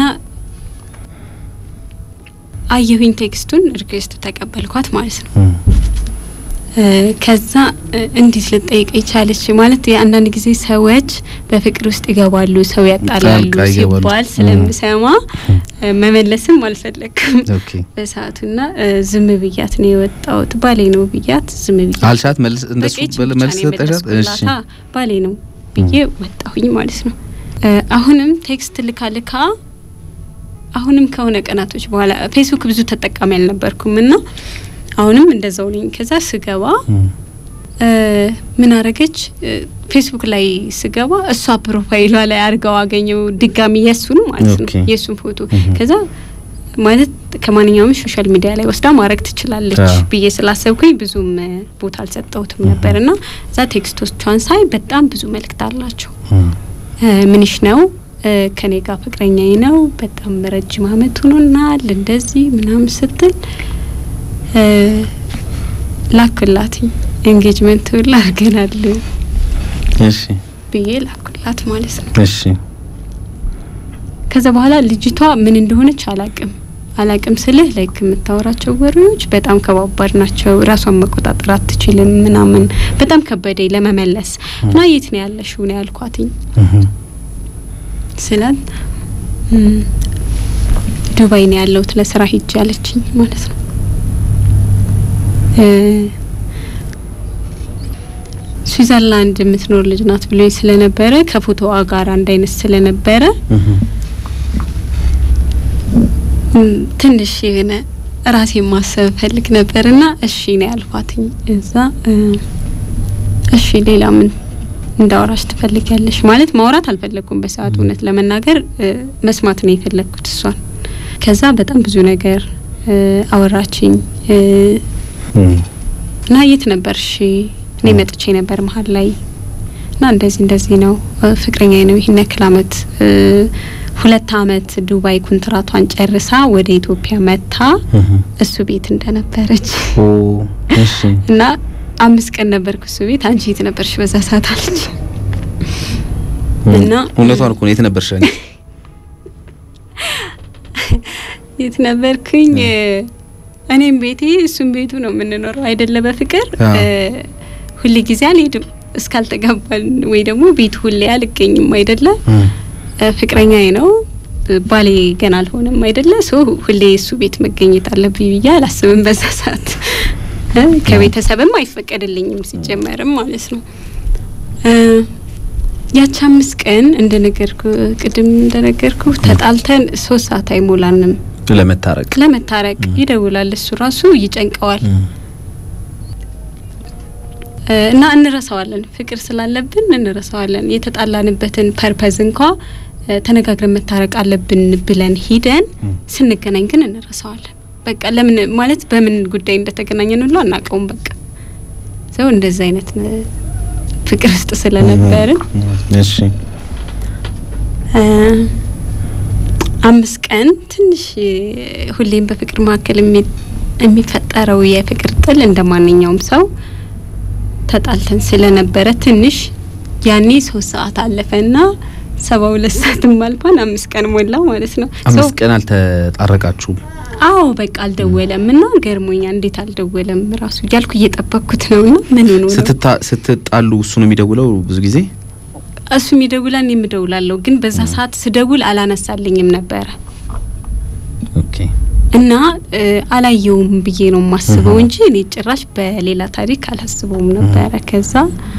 አየሁኝ ቴክስቱን ሪኩዌስት ተቀበልኳት ማለት ነው። እህ፣ እ፣ ከዛ እ፣ እንዴት ልጠይቅ ይቻለች ማለት የአንዳንድ ጊዜ ሰዎች በፍቅር ውስጥ ይገባሉ፣ ሰው ያጣላሉ ጣልቃ ይገባሉ። ሲባል ስለምሰማ እ፣ መመለስም አልፈለግም ኦኬ በሰዓቱና እ፣ ዝም ብያት ነው የወጣሁት። ባሌ ነው ብያት ዝም ብያት አልሻት መልስ እንደሱ በቃ ይቺ በል- ብቻ መልስ ነው ሰጠሻት? እሺ የመለስኩላት። አ፣ ባሌ ነው ብዬ ወጣሁኝ ማለት ነው። እ፣ አሁንም ቴክስት ልካ ልካ አሁንም ከሆነ ቀናቶች በኋላ ፌስቡክ ብዙ ተጠቃሚ አልነበርኩም እና አሁንም እንደዛው ነኝ። ከዛ ስገባ እህ፣ እ፣ ምን አረገች እ፣ ፌስቡክ ላይ ስገባ እሷ ፕሮፋይሏ ላይ አድርገው አገኘው ድጋሚ የሱን ማለት ነው ኦኬ። የሱን ፎቶ እህ። ከዛ ማለት ከማንኛውም ሶሻል ሚዲያ ላይ ወስዳ ማድረግ ትችላለች አዎ። ብዬ ስላሰብኩኝ ብዙም እ፣ ቦታ አልሰጠሁትም ነበር እና እዛ ቴክስቶቿን ሳይ በጣም ብዙ መልእክት አላቸው። እህ፣ እ፣ ምንሽ ነው እ፣ ከኔ ጋር ፍቅረኛዬ ነው በጣም ረጅም አመት ሆኖናል እንደዚህ ምናምን ስትል እ፣ ላኩላትኝ ኤንጌጅመንት ሁላ አድርገናል እሺ ብዬ ላኩላት ማለት ነው። እሺ ከዛ በኋላ ልጅቷ ምን እንደሆነች አላቅም አላቅም ስልህ ላይክ የምታወራቸው ወሬዎች በጣም ከባባድ ናቸው። ራሷን መቆጣጠር አትችልም ምናምን በጣም ከበደኝ ለመመለስ እና የት ነው ያለሽው ነው ያልኳትኝ እህ፣ ስላት እም፣ ዱባይ ነው ያለሁት ለስራ ሂጅ ያለችኝ ማለት ነው። እ፣ ስዊዘርላንድ የምትኖር ልጅ ናት ብሎኝ ስለነበረ ከፎቶዋ ጋር አንድ አይነት ስለነበረ እህ፣ እም፣ ትንሽ የሆነ ራሴ ማሰብ ፈልግ ነበርና እሺ ነው ያልኳትኝ። እዛ እ፣ እሺ ሌላ ምን እንዳወራሽ ትፈልጊያለሽ? ማለት ማውራት አልፈለግኩም በሰዓቱ እውነት ለመናገር እ፣ መስማት ነው የፈለግኩት እሷን። ከዛ በጣም ብዙ ነገር እ፣ አወራችኝ እ፣ እህ፣ እና የት ነበርሽ? እኔ መጥቼ ነበር መሀል ላይ እና እንደዚህ እንደዚህ ነው እ፣ ፍቅረኛዬ ነው ይህን ያክል አመት እ፣ ሁለት አመት ዱባይ ኮንትራቷን ጨርሳ ወደ ኢትዮጵያ መታ እህ፣ እሱ ቤት እንደነበረች ኦ እሺ እና አምስት ቀን ነበርኩ እሱ ቤት። አንቺ የት ነበርሽ በዛ ሰዓት አለች። እና እውነቷን እኮ ነው። የት ነበርሽ አንቺ? የት ነበርኩኝ? እኔም ቤቴ እሱም ቤቱ ነው የምንኖረው አይደለ? በፍቅር አዎ። እ፣ ሁሌ ጊዜ አልሄድም እስካልተጋባን ወይ ደግሞ ቤቱ ሁሌ አልገኝም አይደለ? እህ፣ እ፣ ፍቅረኛዬ ነው ባሌ ገና አልሆነም አይደለ? ሶ ሁሌ እሱ ቤት መገኘት አለብኝ ብዬ አላስብም በዛ ሰዓት እ፣ ከቤተሰብም አይፈቀድልኝም ሲጀመርም ማለት ነው። እ፣ ያቺ አምስት ቀን እንደነገርኩ ቅድም እንደነገርኩ ተጣልተን ሶስት ሰዓት አይሞላንም ለመታረቅ ለመታረቅ ይደውላል። እሱ ራሱ ይጨንቀዋል እህ፣ እ፣ እና እንረሳዋለን። ፍቅር ስላለብን እንረሳዋለን። የተጣላንበትን ፐርፐዝ እንኳ እ፣ ተነጋግረን መታረቅ አለብን ብለን ሂደን እህ፣ ስንገናኝ ግን እንረሳዋለን። በቃ ለምን ማለት በምን ጉዳይ እንደተገናኘን ሁሉ አናውቀውም። በቃ ሰው እንደዚህ አይነት እ፣ ፍቅር ውስጥ ስለነበርን እሺ እ፣ አምስት ቀን ትንሽ እ፣ ሁሌም በፍቅር መካከል የሚ- የሚፈጠረው የፍቅር ጥል እንደ ማንኛውም ሰው ተጣልተን ስለነበረ ትንሽ ያኔ ሶስት ሰዓት አለፈና ሰባ ሁለት ሰዓትም አልፏን አምስት ቀን ሞላ ማለት ነው። ሰው አምስት ቀን አልተጣረቃችሁም? አዎ በቃ አልደወለም እና ገርሞኛ እንዴት አልደወለም ራሱ እያልኩ እየጠበቅኩት ነው እና ምን ሆኖ ነው ስትታ- ስትጣሉ እሱ ነው የሚደውለው ብዙ ጊዜ? እሱ የሚደውላ እኔ የምደውላለሁ ግን በዛ ሰዓት ስደውል አላነሳልኝም ነበረ ኦኬ እና እ፣ አላየውም ብዬ ነው የማስበው እህ። እንጂ እኔ ጭራሽ በሌላ ታሪክ አላስበውም ነበረ። ከዛ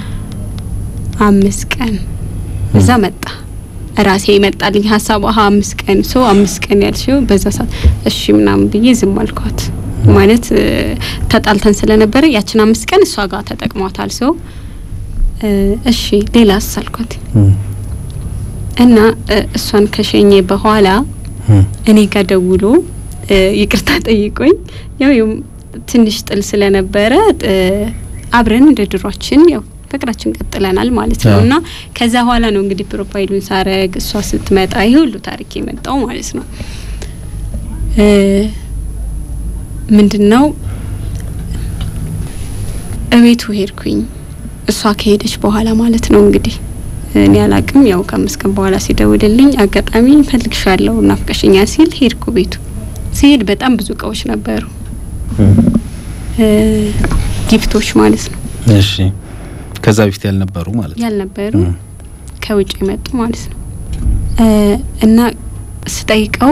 አምስት ቀን እዛ መጣ ራሴ ይመጣልኝ ሀሳብ አሀ አምስት ቀን ሰው አምስት ቀን ያልሽው በዛ ሰዓት እሺ ምናምን ብዬ ዝም አልኳት። ማለት እ፣ ተጣልተን ስለነበረ ያችን አምስት ቀን እሷ ጋር ተጠቅሟታል ሰው እ፣ እሺ ሌላስ አልኳት እህ፣ እና እ፣ እሷን ከሸኘ በኋላ እህ፣ እኔ ጋር ደውሎ እ፣ ይቅርታ ጠይቆኝ ያው ያው ትንሽ ጥል ስለነበረ እ፣ አብረን እንደ ድሯችን ያው ፍቅራችን ቀጥለናል ማለት ነው። አዎ። እና ከዛ በኋላ ነው እንግዲህ ፕሮፋይሉን ሳረግ እሷ ስትመጣ ይሄ ሁሉ ታሪክ የመጣው ማለት ነው። እ፣ ምንድን ነው እቤቱ ሄድኩኝ። እሷ ከሄደች በኋላ ማለት ነው እንግዲህ እኔ አላቅም። ያው ከአምስት ቀን በኋላ ሲደውልልኝ አጋጣሚ ፈልግሻለሁ ናፍቀሽኛ ሲል ሄድኩ ቤቱ። ሲሄድ በጣም ብዙ እቃዎች ነበሩ፣ ጊፍቶች ማለት ነው። እሺ ከዛ በፊት ያልነበሩ ማለት ነው። ያልነበሩ ከውጭ የመጡ ማለት ነው። እና ስጠይቀው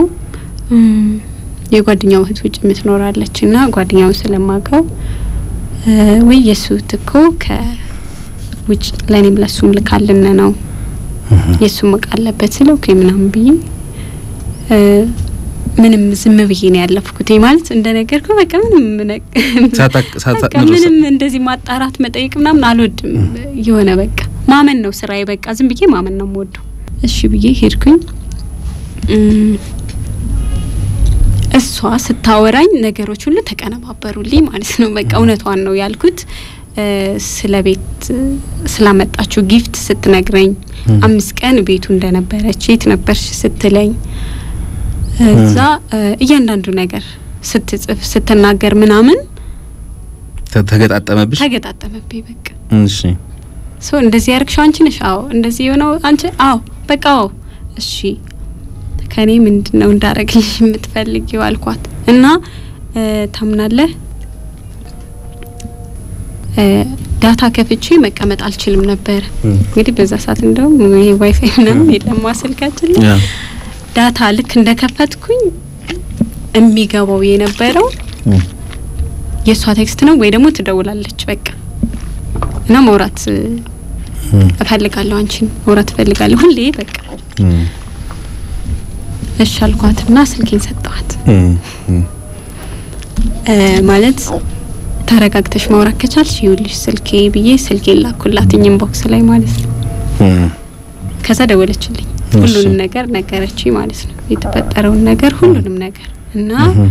የጓደኛው እህት ውጭ የምትኖራለች እና ጓደኛውን ስለማውቀው ወይ የሱ እኮ ከውጭ ለእኔም ለሱም ልካልን ነው የሱም እቃ አለበት ስለው ኦኬ ምናምን ብዬ ምንም ዝም ብዬ ነው ያለፍኩት። ማለት እንደ ነገርኩ በቃ ምንም በቃ ምንም እንደዚህ ማጣራት መጠየቅ ምናምን አልወድም። የሆነ በቃ ማመን ነው ስራዬ። በቃ ዝም ብዬ ማመን ነው የምወደው። እሺ ብዬ ሄድኩኝ። እሷ ስታወራኝ ነገሮች ሁሉ ተቀነባበሩልኝ ማለት ነው። በቃ እውነቷን ነው ያልኩት። ስለ ቤት ስላመጣችው ጊፍት ስትነግረኝ አምስት ቀን ቤቱ እንደነበረች የት ነበርሽ ስትለኝ እዛ እያንዳንዱ ነገር ስትጽፍ ስትናገር ምናምን ተገጣጠመብሽ? ተገጣጠመብኝ በቃ እሺ ሶ እንደዚህ ያርግሽው አንቺ ነሽ? አዎ። እንደዚህ የሆነው አንቺ? አዎ። በቃ አዎ። እሺ ከኔ ምንድን ነው እንዳረግልሽ የምትፈልጊው አልኳት እና ታምናለህ ዳታ ከፍቼ መቀመጥ አልችልም ነበር። እንግዲህ በዛ ሰዓት እንደውም ይሄ ዋይፋይ ምናምን የለም ስልካችን ላይ ዳታ ልክ እንደከፈትኩኝ የሚገባው የነበረው የእሷ ቴክስት ነው ወይ ደግሞ ትደውላለች በቃ እና መውራት እፈልጋለሁ አንቺን መውራት እፈልጋለሁ ሁሌ በቃ እሺ አልኳትና ስልኬን ሰጠኋት። ማለት ተረጋግተሽ ማውራት ከቻልሽ ይኸውልሽ ስልኬ ብዬ ስልኬን ላኩላት ኢንቦክስ ላይ ማለት ነው። ከዛ ደወለችልኝ ሁሉንም ነገር ነገረችኝ ማለት ነው። የተፈጠረውን ነገር ሁሉንም ነገር እና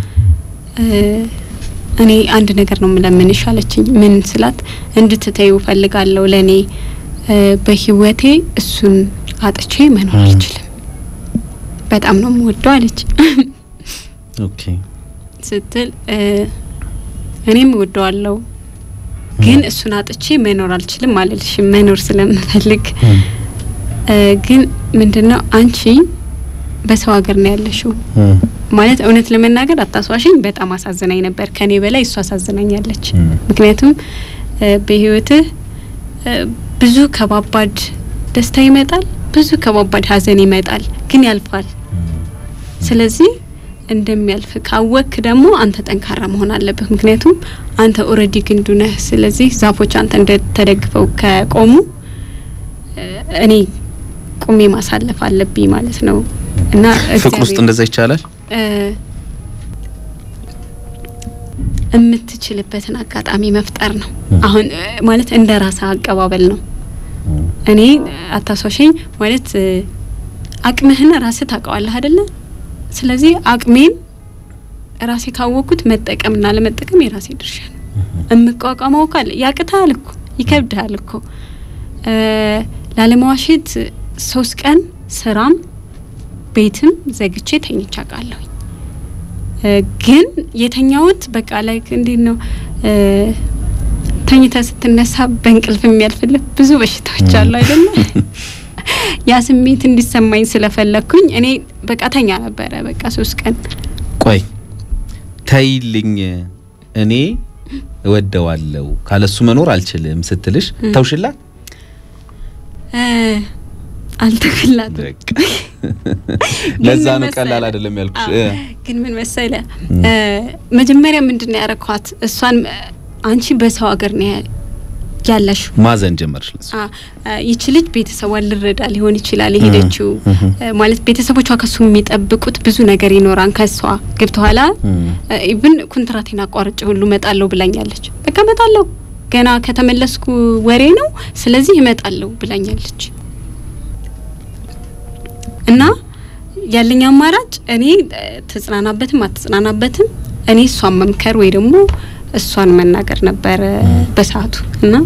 እኔ አንድ ነገር ነው የምለምንሽ አለችኝ። ምን ስላት እንድትተዩ ፈልጋለሁ ለእኔ በህይወቴ እሱን አጥቼ መኖር አልችልም በጣም ነው የምወደው አለች። ኦኬ ስትል እኔም እወደዋለሁ ግን እሱን አጥቼ መኖር አልችልም አልልሽም መኖር ስለምፈልግ ግን ምንድነው አንቺ በሰው ሀገር ነው ያለሽው ማለት እውነት ለመናገር አታስዋሽኝ በጣም አሳዝናኝ ነበር ከኔ በላይ እሱ አሳዝናኛለች ምክንያቱም በህይወትህ ብዙ ከባባድ ደስታ ይመጣል ብዙ ከባባድ ሀዘን ይመጣል ግን ያልፋል ስለዚህ እንደሚያልፍ ካወክ ደግሞ አንተ ጠንካራ መሆን አለብህ ምክንያቱም አንተ ኦልሬዲ ግንዱ ነህ ስለዚህ ዛፎች አንተ እንደተደግፈው ከቆሙ እኔ ቁሜ ማሳለፍ አለብኝ ማለት ነው እና ፍቅር ውስጥ እንደዛ ይቻላል የምትችልበትን አጋጣሚ መፍጠር ነው አሁን ማለት እንደ ራስ አቀባበል ነው እኔ አታሷሸኝ ማለት አቅምህን ራስህ ታውቀዋለህ አይደለ ስለዚህ አቅሜን ራሴ ካወቅኩት መጠቀምና ለመጠቀም የራሴ ድርሻ ነው የምቋቋመው ካለ ያቅታል እኮ ይከብድሃል እኮ ላለመዋሸት ሶስት ቀን ስራም ቤትም ዘግቼ ተኝቼ አውቃለሁ ግን የተኛውት በቃ ላይ እንዴት ነው ተኝተ ስትነሳ በእንቅልፍ የሚያልፍልህ ብዙ በሽታዎች አሉ አይደለ ያ ስሜት እንዲሰማኝ ስለፈለግኩኝ እኔ በቃ ተኛ ነበረ በቃ ሶስት ቀን ቆይ ተይልኝ እኔ እወደዋለሁ ካለሱ መኖር አልችልም ስትልሽ ተውሽላት አልተክላትም ለዛ ነው ቀላል አይደለም ያልኩሽ ግን ምን መሰለ መጀመሪያ ምንድን ነው ያረኳት እሷን አንቺ በሰው ሀገር ነው ያለሽ ማዘን ጀመርሽ ይቺ ልጅ ቤተሰቧን ልረዳ ሊሆን ይችላል የሄደችው ማለት ቤተሰቦቿ ከሱ የሚጠብቁት ብዙ ነገር ይኖራል ከሷ ገብተኋላ ኢቭን ኩንትራቴን አቋርጬ ሁሉ እመጣለሁ ብላኛለች በቃ እመጣለሁ ገና ከተመለስኩ ወሬ ነው ስለዚህ እመጣለሁ ብላኛለች እና ያለኝ አማራጭ እኔ ትጽናናበትም አትጽናናበትም እኔ እሷን መምከር ወይ ደግሞ እሷን መናገር ነበረ በሰዓቱ እና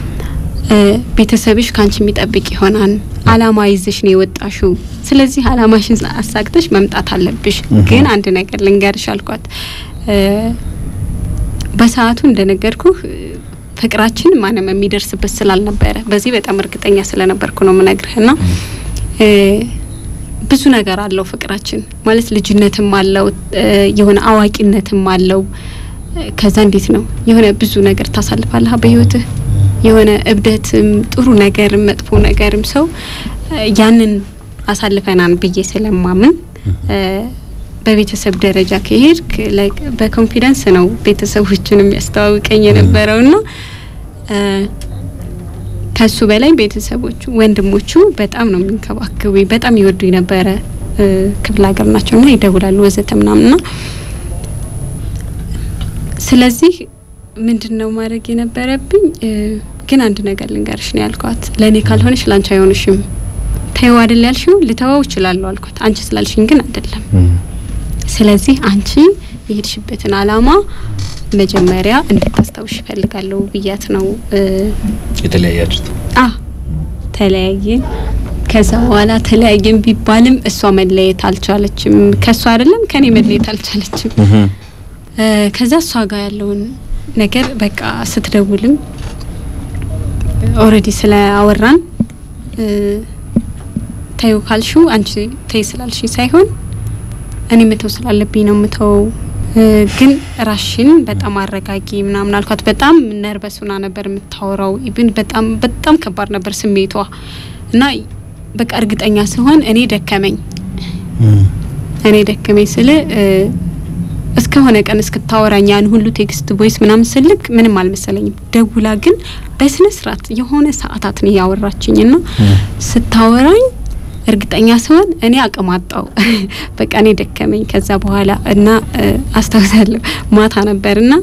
ቤተሰብሽ ከአንቺ የሚጠብቅ ይሆናል አላማ ይዘሽ ነው የወጣሽው ስለዚህ አላማሽን አሳግተሽ መምጣት አለብሽ ግን አንድ ነገር ልንገርሽ አልኳት በሰዓቱ እንደነገርኩህ ፍቅራችን ማንም የሚደርስበት ስላልነበረ በዚህ በጣም እርግጠኛ ስለነበርኩ ነው የምነግርህ እና እ፣ ብዙ ነገር አለው ፍቅራችን ማለት ልጅነትም አለው እ፣ የሆነ አዋቂነትም አለው እ፣ ከዛ እንዴት ነው የሆነ ብዙ ነገር ታሳልፋለህ በህይወትህ የሆነ እብደትም ጥሩ ነገርም መጥፎ ነገርም ሰው እ፣ ያንን አሳልፈናን ብዬ ስለማምን እ፣ በቤተሰብ ደረጃ ከሄድክ ላይክ በኮንፊደንስ ነው ቤተሰቦችን የሚያስተዋውቀኝ የነበረውና እ፣ ከሱ በላይ ቤተሰቦቹ ወንድሞቹ በጣም ነው የሚንከባከቡኝ፣ በጣም ይወዱኝ ነበረ። እ፣ ክፍለ ሀገር ናቸውና ይደውላሉ ወዘተ ምናምንና ስለዚህ ምንድን ነው ማድረግ የነበረብኝ እ፣ ግን አንድ ነገር ልንገርሽ ነው ያልኳት። ለእኔ ካልሆነሽ ለአንቺ አይሆንሽም። ተይው አይደል ያልሽው፣ ልተወው እችላለሁ አልኳት። አንቺ ስላልሽኝ ግን አይደለም። ስለዚህ አንቺ የሄድሽበትን አላማ መጀመሪያ እንድታስታውሽ ይፈልጋለሁ ብያት ነው እ፣ የተለያያችሁት አ ተለያየን። ከዛ በኋላ ተለያየን ቢባልም እሷ መለየት አልቻለችም። ከእሷ አይደለም ከኔ መለየት አልቻለችም። እ፣ ከዛ እሷ ጋር ያለውን ነገር በቃ ስትደውልም ኦልሬዲ ስለ አወራን እ፣ ተይው ካልሽው አንቺ ተይ ስላልሽ ሳይሆን እኔ መተው ስላለብኝ ነው ምተው ግን ራሽን በጣም አረጋጊ ምናምን አልኳት። በጣም ነርበስ ሆና ነበር የምታወራው። ኢቭን በጣም በጣም ከባድ ነበር ስሜቷ እና በቃ እርግጠኛ ሲሆን እኔ ደከመኝ እኔ ደከመኝ ስል እስከሆነ ቀን እስክታወራኝ ያን ሁሉ ቴክስት ቮይስ ምናምን ስልክ ምንም አልመሰለኝም። ደውላ ግን በስነ ስርዓት የሆነ ሰዓታትን እያወራችኝ ና ስታወራኝ እርግጠኛ ሲሆን እኔ አቅም አጣው። በቃ እኔ ደከመኝ። ከዛ በኋላ እና አስታውሳለሁ ማታ ነበርና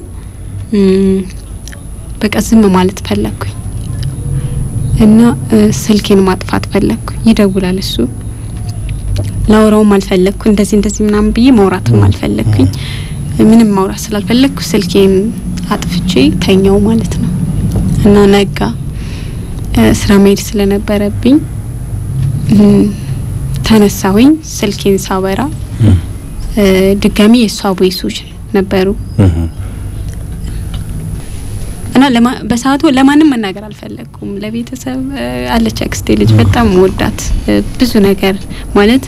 በቃ ዝም ማለት ፈለግኩኝ እና ስልኬን ማጥፋት ፈለግኩ። ይደውላል እሱ ላውራውም አልፈለግኩ እንደዚህ እንደዚህ ምናምን ብዬ ማውራትም አልፈለግኩኝ። ምንም ማውራት ስላልፈለግኩ ስልኬን አጥፍቼ ተኛው ማለት ነው እና ነጋ። ስራ መሄድ ስለነበረብኝ ተነሳሁኝ። ስልኬን ሳበራ ድጋሚ የእሷ ቦይሶች ነበሩ እና በሰዓቱ ለማንም መናገር አልፈለግኩም። ለቤተሰብ አለች አክስቴ ልጅ በጣም ወዳት ብዙ ነገር ማለት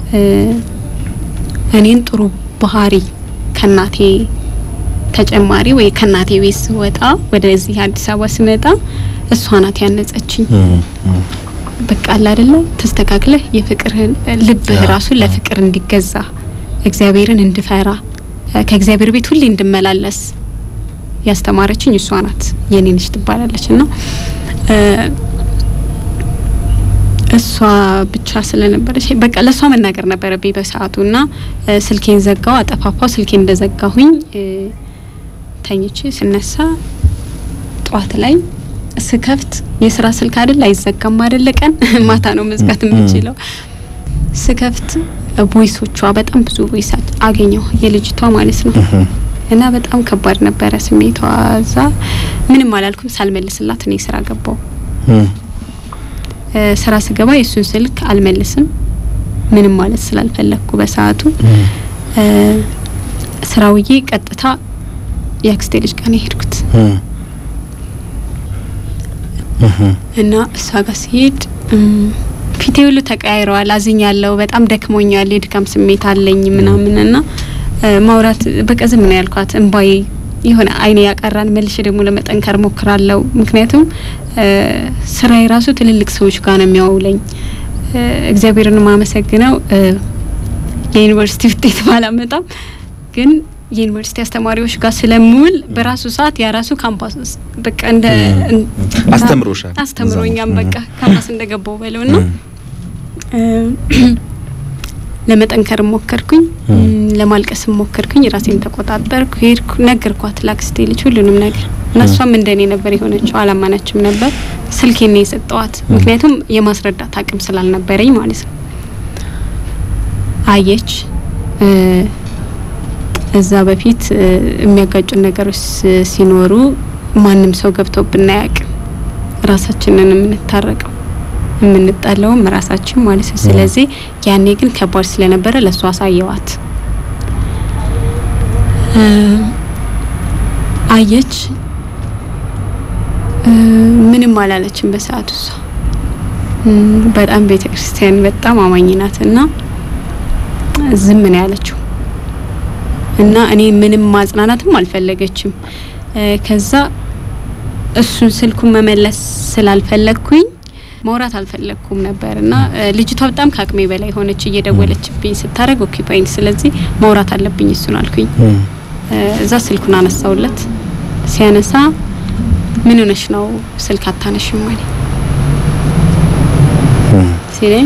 እኔን ጥሩ ባህሪ ከናቴ ተጨማሪ ወይ ከናቴ ቤት ስወጣ ወደዚህ አዲስ አበባ ስመጣ እሷ ናት ያነጸችኝ። በቃ አለ አይደለ ተስተካክለህ የፍቅርህን ልብህ ራሱ ለፍቅር እንዲገዛ እግዚአብሔርን እንድፈራ ከእግዚአብሔር ቤት ሁሌ እንድመላለስ ያስተማረችኝ እሷ ናት። የኔ ልጅ ትባላለች እና እሷ ብቻ ስለነበረች በቃ ለእሷ መናገር ነበረብኝ በሰዓቱ እና ስልኬን ዘጋው፣ አጠፋፋው። ስልኬን እንደዘጋሁኝ ተኝቼ ስነሳ ጠዋት ላይ ስከፍት የስራ ስልክ አይደል አይዘጋም አይደለ ቀን ማታ ነው መዝጋት የምችለው። ስከፍት ቮይሶቿ በጣም ብዙ ቮይስ አገኘው የልጅቷ ማለት ነው እና በጣም ከባድ ነበረ ስሜቷ። እዛ ምንም አላልኩም ሳልመልስላት እኔ ስራ ገባው። ስራ ስገባ የእሱን ስልክ አልመልስም ምንም ማለት ስላልፈለግኩ በሰዓቱ ስራውዬ ቀጥታ የአክስቴ ልጅ ጋር ነው የሄድኩት እና እሷ ጋር ሲሄድ ፊቴ ሁሉ ተቀያይረዋል። አዝኛለሁ። በጣም ደክሞኛል። የድካም ስሜት አለኝ ምናምን እና ማውራት በቃ ዝም ነው ያልኳት። እንባዬ የሆነ አይኔ ያቀራን መልሼ ደግሞ ለመጠንከር ሞክራለሁ። ምክንያቱም ስራዬ ራሱ ትልልቅ ሰዎች ጋር ነው የሚያውለኝ። እግዚአብሔርን ማመሰግነው የዩኒቨርሲቲ ውጤት ባላመጣም ግን የዩኒቨርሲቲ አስተማሪዎች ጋር ስለምውል በራሱ ሰዓት የራሱ ካምፓስ በቃ እንደ አስተምሮሻል አስተምሮኛም በቃ ካምፓስ እንደገባው በለው ና ለመጠንከር ሞከርኩኝ፣ ለማልቀስ ሞከርኩኝ። ራሴን ተቆጣጠርኩ፣ ሄድኩ፣ ነገርኳት ላክስቴ ልጅ ሁሉንም ነገር እና እሷም እንደኔ ነበር የሆነችው። አላማናችም ነበር ስልኬን ነው የሰጠዋት፣ ምክንያቱም የማስረዳት አቅም ስላልነበረኝ ማለት ነው። አየች እዛ በፊት የሚያጋጩን ነገሮች ሲኖሩ ማንም ሰው ገብቶብን አያውቅም። ራሳችንን የምንታረቀው የምንጣለውም ራሳችን ማለት ነው። ስለዚህ ያኔ ግን ከባድ ስለነበረ ለእሷ አሳየዋት። አየች እ፣ ምንም አላለችም በሰዓቱ እሷ እም፣ በጣም ቤተ ክርስቲያን በጣም አማኝ ናት እና ዝም ነው ያለችው እና እኔ ምንም ማጽናናትም አልፈለገችም እ፣ ከዛ እሱን ስልኩን መመለስ ስላልፈለግኩኝ ማውራት አልፈለግኩም ነበር እና እ፣ ልጅቷ በጣም ከአቅሜ በላይ ሆነች እየደወለችብኝ ስታደርግ ኦኪፓይን ስለዚህ ማውራት አለብኝ እሱን አልኩኝ እም፣ እ፣ እዛ ስልኩን አነሳውለት ሲያነሳ ምን ሆነሽ ነው ስልክ አታነሽም አለኝ እም፣ ሲለኝ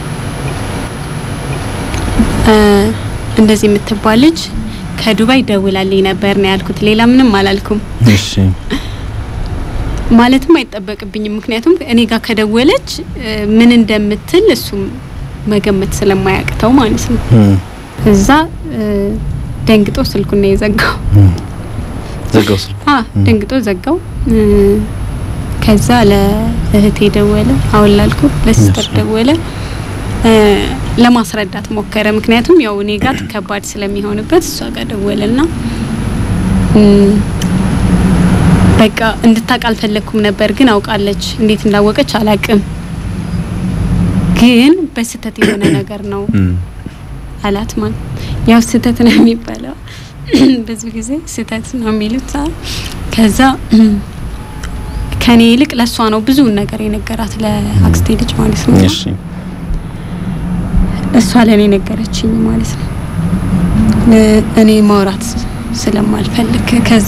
እ፣ እንደዚህ የምትባል ልጅ ከዱባይ ደውላልኝ ነበር ነው ያልኩት ሌላ ምንም አላልኩም እሺ ማለትም አይጠበቅብኝም ምክንያቱም እኔ ጋር ከደወለች እ፣ ምን እንደምትል እሱም መገመት ስለማያቅተው ማለት ነው እም፣ እዛ እ፣ ደንግጦ ስልኩን ነው የዘጋው እም። ዘጋው ስልኩ። አ ደንግጦ ዘጋው እ፣ ከዛ ለእህቴ ደወለ አሁን ላልኩ ለሲስተር እሺ። ደወለ እ፣ ለማስረዳት ሞከረ ምክንያቱም ያው እኔ ጋር ከባድ ስለሚሆንበት እሷ ጋር ደወለና እም፣ በቃ እንድታውቅ አልፈለግኩም ነበር ግን አውቃለች እንዴት እንዳወቀች አላቅም ግን በስህተት የሆነ ነገር ነው እም፣ አላት ማለት ያው ስህተት ነው የሚባለው ብዙ ጊዜ ስህተት ነው የሚሉት አ- ከዛ ከኔ ይልቅ ለእሷ ነው ብዙውን ነገር የነገራት ለአክስቴ ልጅ ማለት ነው እሺ እሷ ለእኔ ነገረችኝ ማለት ነው ለ- እኔ ማውራት ስለማልፈልግ ከዛ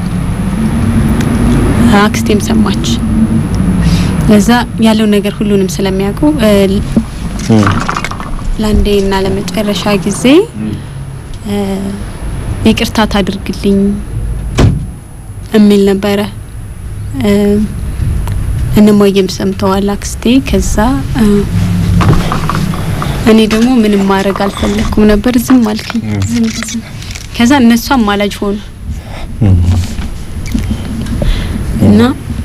አክስቴም ሰማች ለዛ ያለው ነገር ሁሉንም ስለሚያውቁ እ፣ እም፣ ለአንዴ እና ለመጨረሻ ጊዜ እ፣ ይቅርታ ታድርግልኝ የሚል ነበረ። እ፣ እነማየም ሰምተዋል አክስቴ። ከዛ እ፣ እኔ ደግሞ ምንም ማድረግ አልፈለኩም ነበር፣ ዝም አልኩኝ። ዝም ዝም። ከዛ እነሱ አማላጅ ሆኑ እም። እና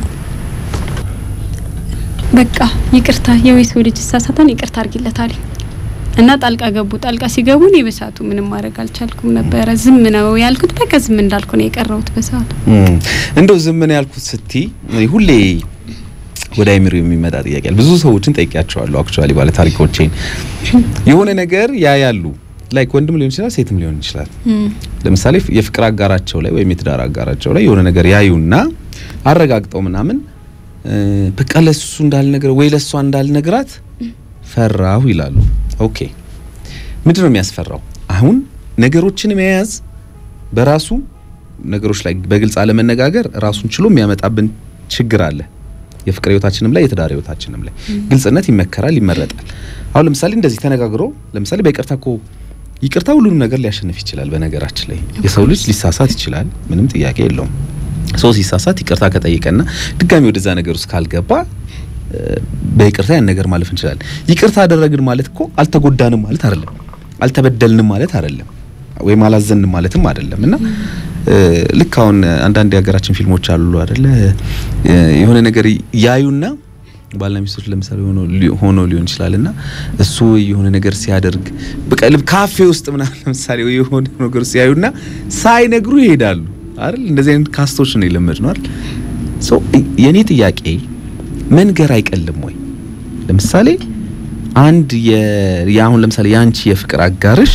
በቃ ይቅርታ የወይሰው ልጅ እሳሳታን ይቅርታ አድርጊለት አለኝ እና ጣልቃ ገቡ። ጣልቃ ሲገቡ እኔ በሰዓቱ ምንም ማድረግ አልቻልኩም ነበረ። ዝም ነው ያልኩት። በቃ ዝም እንዳልኩ ነው የቀረሁት በሰዓቱ። እም። እንደው ዝም ነው ያልኩት ስቲ ሁሌ ወደ አይምሮ የሚመጣ ጥያቄ አለ። ብዙ ሰዎችን ጠይቂያቸዋለሁ። አክቹአሊ ባለ ታሪኮቼን የሆነ ነገር ያያሉ። ላይክ ወንድም ሊሆን ይችላል፣ ሴትም ሊሆን ይችላል። ለምሳሌ የፍቅር አጋራቸው ላይ ወይም የትዳር አጋራቸው ላይ የሆነ ነገር ያዩና አረጋግጠው ምናምን እ፣ በቃ ለሱ እንዳልነግረው ወይ ለሷ እንዳልነግራት ፈራሁ ይላሉ። ኦኬ ምንድን ነው የሚያስፈራው? አሁን ነገሮችን መያዝ በራሱ ነገሮች ላይ በግልጽ አለመነጋገር ራሱን ችሎ የሚያመጣብን ችግር አለ። የፍቅር ህይወታችንም ላይ የትዳር ህይወታችንም ላይ ግልጽነት ይመከራል፣ ይመረጣል። አሁን ለምሳሌ እንደዚህ ተነጋግሮ ለምሳሌ በይቅርታ እኮ ይቅርታ ሁሉንም ነገር ሊያሸንፍ ይችላል። በነገራችን ላይ የሰው ልጅ ሊሳሳት ይችላል፣ ምንም ጥያቄ የለውም። ሰው ሲሳሳት ይቅርታ ከጠየቀና ድጋሚ ወደዛ ነገር ውስጥ ካልገባ እ፣ በይቅርታ ያን ነገር ማለፍ እንችላለን። ይቅርታ አደረግን ማለት እኮ አልተጎዳንም ማለት አይደለም፣ አልተበደልንም ማለት አይደለም፣ ወይም አላዘንም ማለትም አይደለም እና እ፣ ልክ አሁን አንዳንድ የሀገራችን ፊልሞች አሉ አይደለ እ፣ የሆነ ነገር ያዩና ባልና ሚስቶች ለምሳሌ ሆኖ ሊ- ሆኖ ሊሆን ይችላል እና እሱ የሆነ ነገር ሲያደርግ በቃ ልብ ካፌ ውስጥ ምናምን ለምሳሌ ወይ የሆነ ነገር ሲያዩና ሳይነግሩ ይሄዳሉ አይደል? እንደዚህ አይነት ካስቶች ነው የለመድ ነው አይደል? ሶ የኔ ጥያቄ መንገር አይቀልም ወይ? ለምሳሌ አንድ የ- የአሁን ለምሳሌ የአንቺ የፍቅር አጋርሽ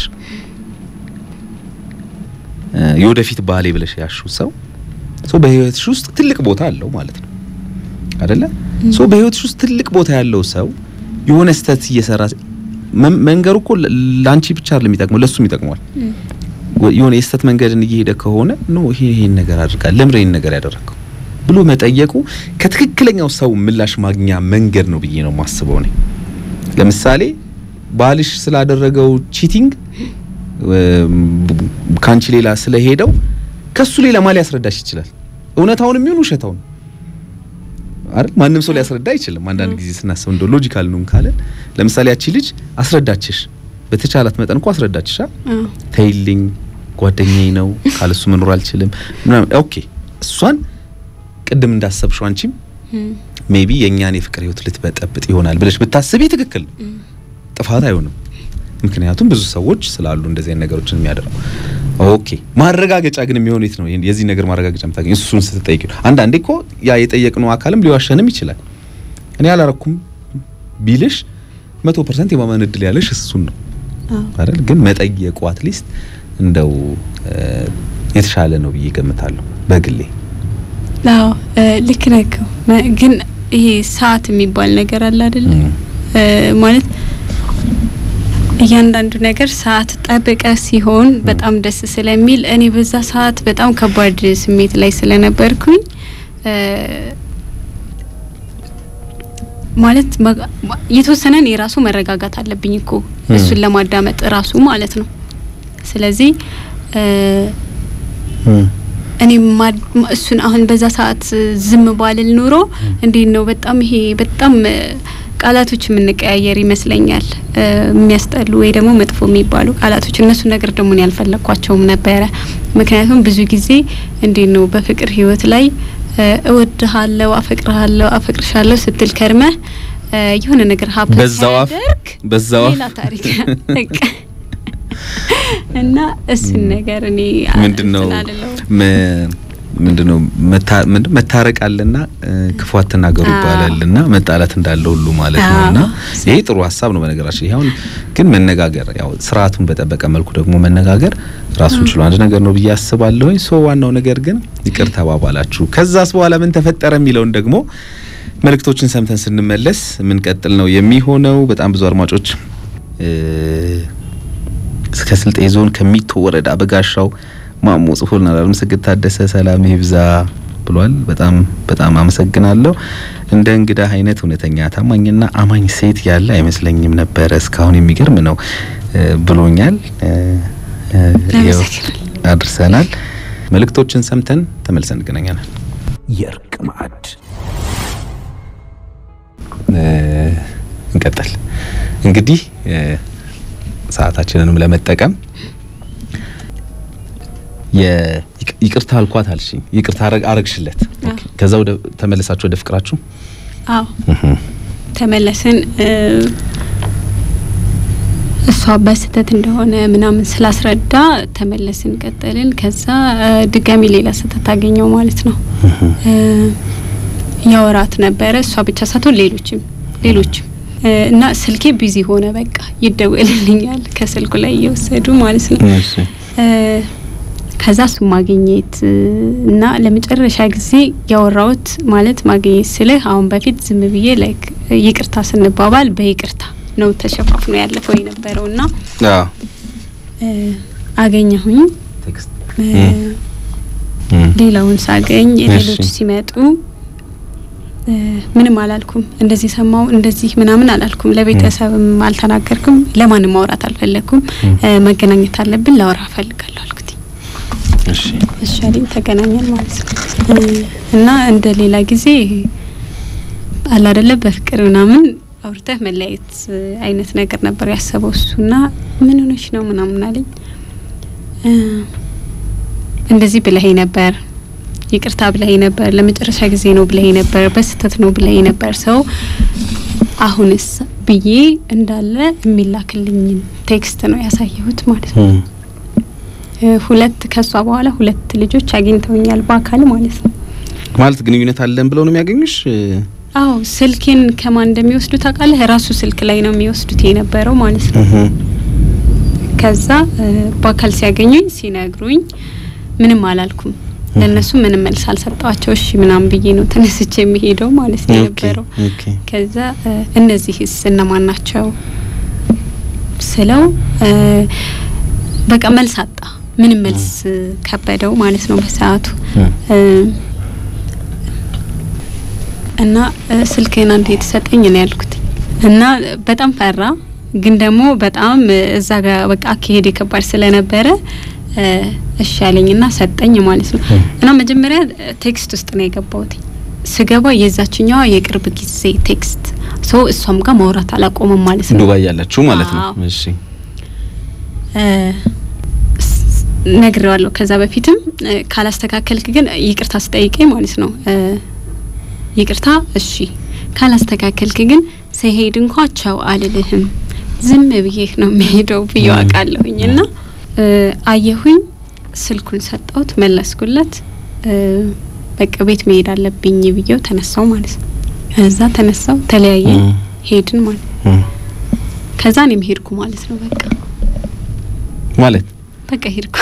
እ፣ የወደፊት ባሌ ብለሽ ያሹ ሰው ሶ በህይወትሽ ውስጥ ትልቅ ቦታ አለው ማለት ነው አይደለ? ሶ በህይወትሽ ውስጥ ትልቅ ቦታ ያለው ሰው የሆነ ስህተት እየሰራ መ- መንገሩ እኮ ለ- ለአንቺ ብቻ አይደለም የሚጠቅመው ለሱም ይጠቅመዋል። ወ- የሆነ የስህተት መንገድን እየሄደ ከሆነ ኖ ይሄ ይሄን ነገር አድርጋል ለምን ይሄን ነገር ያደረገው ብሎ መጠየቁ ከትክክለኛው ሰው ምላሽ ማግኛ መንገድ ነው ብዬ ነው የማስበው ነኝ። ለምሳሌ ባልሽ ስላደረገው ቺቲንግ ካንቺ ሌላ ስለሄደው ከሱ ሌላ ማን ሊያስረዳሽ ይችላል? እውነታውን የሚሆን ውሸታውን አይደል? ማንም ሰው ሊያስረዳ አይችልም። አንዳንድ ጊዜ ስናስብ እንደው ሎጂካል ነው ካለ ለምሳሌ ያቺ ልጅ አስረዳችሽ፣ በተቻላት መጠን እኮ አስረዳችሻ አዎ ተይልኝ ጓደኛዬ ነው ካለሱ መኖር አልችልም ምናምን ኦኬ እሷን ቅድም እንዳሰብሽው አንቺም እም፣ ሜቢ የእኛን የፍቅር ህይወት ልትበጠብጥ ይሆናል ብለሽ ብታስቢ ትክክል ነው። ጥፋት አይሆንም። ምክንያቱም ብዙ ሰዎች ስላሉ እንደዚህ አይነት ነገሮችን የሚያደርጉ ኦኬ ማረጋገጫ ግን የሚሆን የት ነው? የዚህ ነገር ማረጋገጫ የምታገኝ እሱን ስትጠይቅ ነው። አንዳንዴ እኮ ያ የጠየቅነው አካልም ሊዋሸንም ይችላል። እኔ አላረኩም ቢልሽ መቶ ፐርሰንት የማመን እድል ያለሽ እሱን ነው አይደል? ግን መጠየቁ አትሊስት እንደው የተሻለ ነው ብዬ ገምታለሁ በግሌ። አዎ ልክ ነህ እኮ ግን ይሄ ሰዓት የሚባል ነገር አለ አይደለ? ማለት እያንዳንዱ ነገር ሰዓት ጠብቀ ሲሆን በጣም ደስ ስለሚል እኔ በዛ ሰዓት በጣም ከባድ ስሜት ላይ ስለነበርኩኝ ማለት የተወሰነን የራሱ መረጋጋት አለብኝ እኮ እሱን ለማዳመጥ ራሱ ማለት ነው። ስለዚህ እኔ እሱን አሁን በዛ ሰዓት ዝም ባልል ኑሮ እንዴት ነው በጣም ይሄ በጣም ቃላቶች የምንቀያየር ይመስለኛል። የሚያስጠሉ ወይ ደግሞ መጥፎ የሚባሉ ቃላቶች እነሱ ነገር ደግሞ እኔ ያልፈለግኳቸውም ነበረ። ምክንያቱም ብዙ ጊዜ እንዴት ነው በፍቅር ህይወት ላይ እወድሃለሁ፣ አፈቅርሃለሁ፣ አፈቅርሻለሁ ስትል ከርመህ የሆነ ነገር ሀብ በዛው አፍ በዛው ሌላ ታሪክ እና እሱን ነገር እኔ ምንድነው ምንድነው መታረቅ አለና ክፉ አትናገሩ ይባላልና መጣላት እንዳለ ሁሉ ማለት ነውና ይሄ ጥሩ ሀሳብ ነው። በነገራችን ይሄ አሁን ግን መነጋገር ያው ስርዓቱን በጠበቀ መልኩ ደግሞ መነጋገር ራሱን ችሎ አንድ ነገር ነው ብዬ አስባለሁ። ሶ ዋናው ነገር ግን ይቅር ተባባላችሁ። ከዛስ በኋላ ምን ተፈጠረ የሚለውን ደግሞ መልእክቶችን ሰምተን ስንመለስ ምንቀጥል ነው የሚሆነው። በጣም ብዙ አድማጮች ከስልጤ ዞን ከሚቶ ወረዳ በጋሻው ማሞ ጽፎልናል። አለምሰግድ ታደሰ ሰላም ይብዛ ብሏል። በጣም በጣም አመሰግናለሁ። እንደ እንግዳ አይነት እውነተኛ ታማኝና አማኝ ሴት ያለ አይመስለኝም ነበረ እስካሁን የሚገርም ነው ብሎኛል። አድርሰናል። መልእክቶችን ሰምተን ተመልሰን እንገናኛለን። የእርቅ ማዕድ እንቀጥል እንግዲህ ሰዓታችንንም ለመጠቀም ይቅርታ አልኳት አልሽኝ። ይቅርታ አረግሽለት። ከዛ ወደ ተመለሳችሁ ወደ ፍቅራችሁ? አዎ ተመለስን። እሷ በስህተት እንደሆነ ምናምን ስላስረዳ ተመለስን፣ ቀጠልን። ከዛ ድጋሚ ሌላ ስህተት አገኘው ማለት ነው። ያወራት ነበረ እሷ ብቻ ሳትሆን ሌሎችም ሌሎችም እና ስልኬ ቢዚ ሆነ። በቃ ይደወልልኛል ከስልኩ ላይ እየወሰዱ ማለት ነው። ከዛ እሱ ማግኘት እና ለመጨረሻ ጊዜ ያወራሁት ማለት ማግኘት ስልህ አሁን በፊት ዝም ብዬ ላይክ ይቅርታ ስንባባል በይቅርታ ነው ተሸፋፍኖ ያለፈው የነበረው እና አገኘሁኝ። ሌላውን ሳገኝ ሌሎች ሲመጡ ምንም አላልኩም። እንደዚህ ሰማው እንደዚህ ምናምን አላልኩም። ለቤተሰብም አልተናገርኩም። ለማንም ማውራት አልፈለግኩም። መገናኘት አለብን፣ ላወራ እፈልጋለሁ አልኩት። እሺ አለኝ። ተገናኘን ማለት ነው እና እንደ ሌላ ጊዜ አለ አይደለ በፍቅር ምናምን አውርተህ መለያየት አይነት ነገር ነበር ያሰበው እሱና ምን ሆነሽ ነው ምናምን አለኝ። እንደዚህ ብለኸኝ ነበር ይቅርታ ብለኸኝ ነበር፣ ለመጨረሻ ጊዜ ነው ብለኸኝ ነበር፣ በስህተት ነው ብለኸኝ ነበር። ሰው አሁንስ ብዬ እንዳለ የሚላክልኝን ቴክስት ነው ያሳየሁት ማለት ነው። ሁለት ከሷ በኋላ ሁለት ልጆች አግኝተውኛል በአካል ማለት ነው። ማለት ግንኙነት አለን ብለው ነው የሚያገኙሽ? አዎ ስልኬን ከማን እንደሚወስዱት ታውቃለህ? ራሱ ስልክ ላይ ነው የሚወስዱት የነበረው ማለት ነው። ከዛ በአካል ሲያገኙኝ ሲነግሩኝ ምንም አላልኩም። ለእነሱ ምንም መልስ አልሰጠዋቸው። እሺ ምናምን ብዬ ነው ተነስቼ የሚሄደው ማለት ነው የነበረው። ከዛ እነዚህስ እነማን ናቸው ስለው በቃ መልስ አጣ። ምንም መልስ ከበደው ማለት ነው በሰዓቱ እና ስልክህን አንተ የተሰጠኝ ነው ያልኩት እና በጣም ፈራ። ግን ደግሞ በጣም እዛ ጋር በቃ አካሄድ ከባድ ስለነበረ እሺ ያለኝና ሰጠኝ ማለት ነው። እና መጀመሪያ ቴክስት ውስጥ ነው የገባሁት። ስገባ የዛችኛዋ የቅርብ ጊዜ ቴክስት ሰው እሷም ጋር ማውራት አላቆመም ማለት ነው። ዱባይ ያለችው ማለት ነው። እሺ ነግሬዋለሁ። ከዛ በፊትም ካላስተካከልክ ግን ይቅርታ ስጠይቀኝ ማለት ነው ይቅርታ እሺ፣ ካላስተካከልክ ግን ስሄድ እንኳ ቻው አልልህም ዝም ብዬህ ነው የሚሄደው ብዬ አውቃለሁኝ እና አየሁኝ ስልኩን ሰጠሁት፣ መለስኩለት። በቃ ቤት መሄድ አለብኝ ብዬው ተነሳው ማለት ነው። ከዛ ተነሳው ተለያየን፣ ሄድን ማለት ነው። ከዛ እኔም ሄድኩ ማለት ነው። በቃ ማለት በቃ ሄድኩ።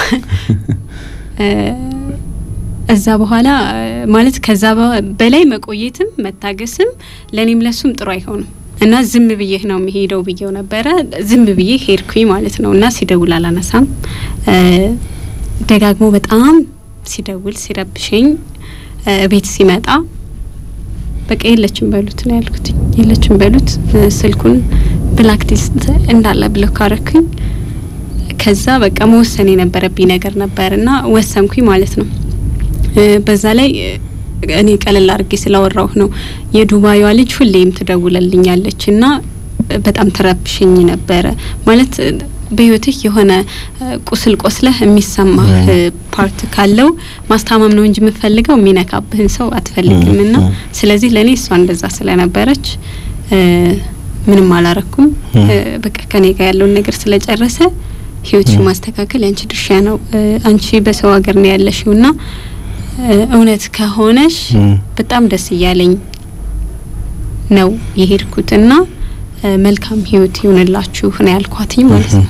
እዛ በኋላ ማለት ከዛ በላይ መቆየትም መታገስም ለእኔም ለሱም ጥሩ አይሆንም እና ዝም ብዬ ነው የሚሄደው ብዬው ነበረ። ዝም ብዬ ሄድኩኝ ማለት ነው። እና ሲደውል አላነሳም። ደጋግሞ በጣም ሲደውል ሲረብሸኝ ቤት ሲመጣ በቃ የለችም በሉት ነው ያልኩት። የለችም በሉት ስልኩን ብላክሊስት እንዳለ ብሎክ አረኩኝ። ከዛ በቃ መወሰን የነበረብኝ ነገር ነበር እና ወሰንኩኝ ማለት ነው። በዛ ላይ እኔ ቀለል አድርጌ ስላወራሁ ነው። የዱባይዋ ልጅ ሁሌም ትደውለልኛለች እና በጣም ትረብሽኝ ነበረ ማለት በህይወትህ የሆነ ቁስል ቆስለህ የሚሰማህ ፓርት ካለው ማስታመም ነው እንጂ የምትፈልገው የሚነካብህን ሰው አትፈልግም። እና ስለዚህ ለእኔ እሷ እንደዛ ስለነበረች ምንም አላረኩም። በቃ ከኔ ጋር ያለውን ነገር ስለጨረሰ ህይወትሽ ማስተካከል ያንቺ ድርሻ ነው። አንቺ በሰው ሀገር ነው ያለሽው እና እውነት ከሆነሽ በጣም ደስ እያለኝ ነው የሄድኩት እና መልካም ህይወት ይሁንላችሁ ነው ያልኳትኝ ማለት ነው።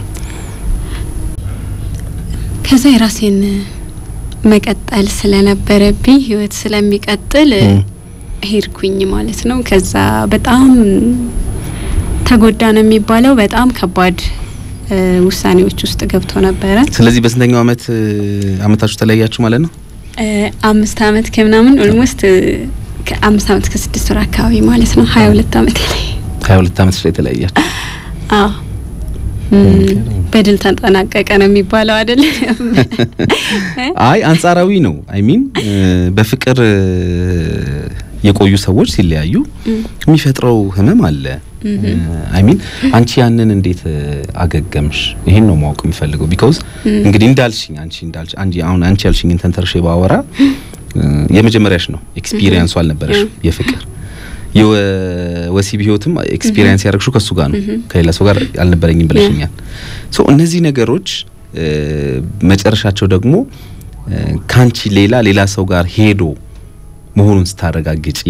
ከዛ የራሴን መቀጠል ስለነበረብኝ ህይወት ስለሚቀጥል ሄድኩኝ ማለት ነው። ከዛ በጣም ተጎዳ ነው የሚባለው። በጣም ከባድ ውሳኔዎች ውስጥ ገብቶ ነበረ። ስለዚህ በስንተኛው አመት አመታችሁ ተለያያችሁ ማለት ነው? አምስት አመት ከምናምን ኦልሞስት ከአምስት አመት ከስድስት ወር አካባቢ ማለት ነው። ሀያ ሁለት አመት ላይ ሀያ ሁለት አመት ላይ የተለያያችሁ? አዎ በድል ተጠናቀቀ ነው የሚባለው አይደል? አይ አንጻራዊ ነው። አይ ሚን በፍቅር የቆዩ ሰዎች ሲለያዩ የሚፈጥረው ህመም አለ። አይ ሚን አንቺ ያንን እንዴት አገገምሽ? ይሄን ነው ማወቅ የምፈልገው። ቢኮዝ እንግዲህ እንዳልሽኝ አንቺ እንዳልሽ አንቺ አሁን አንቺ ያልሽኝን ተንተርሼ ባወራ የመጀመሪያሽ ነው ኤክስፒሪየንሱ አልነበረሽ የፍቅር የወሲብ ህይወትም ኤክስፒሪየንስ ያደረግሽው ከሱ ጋር ነው፣ ከሌላ ሰው ጋር አልነበረኝም ብለሽኛል። ሶ እነዚህ ነገሮች መጨረሻቸው ደግሞ ካንቺ ሌላ ሌላ ሰው ጋር ሄዶ መሆኑን ስታረጋግጪ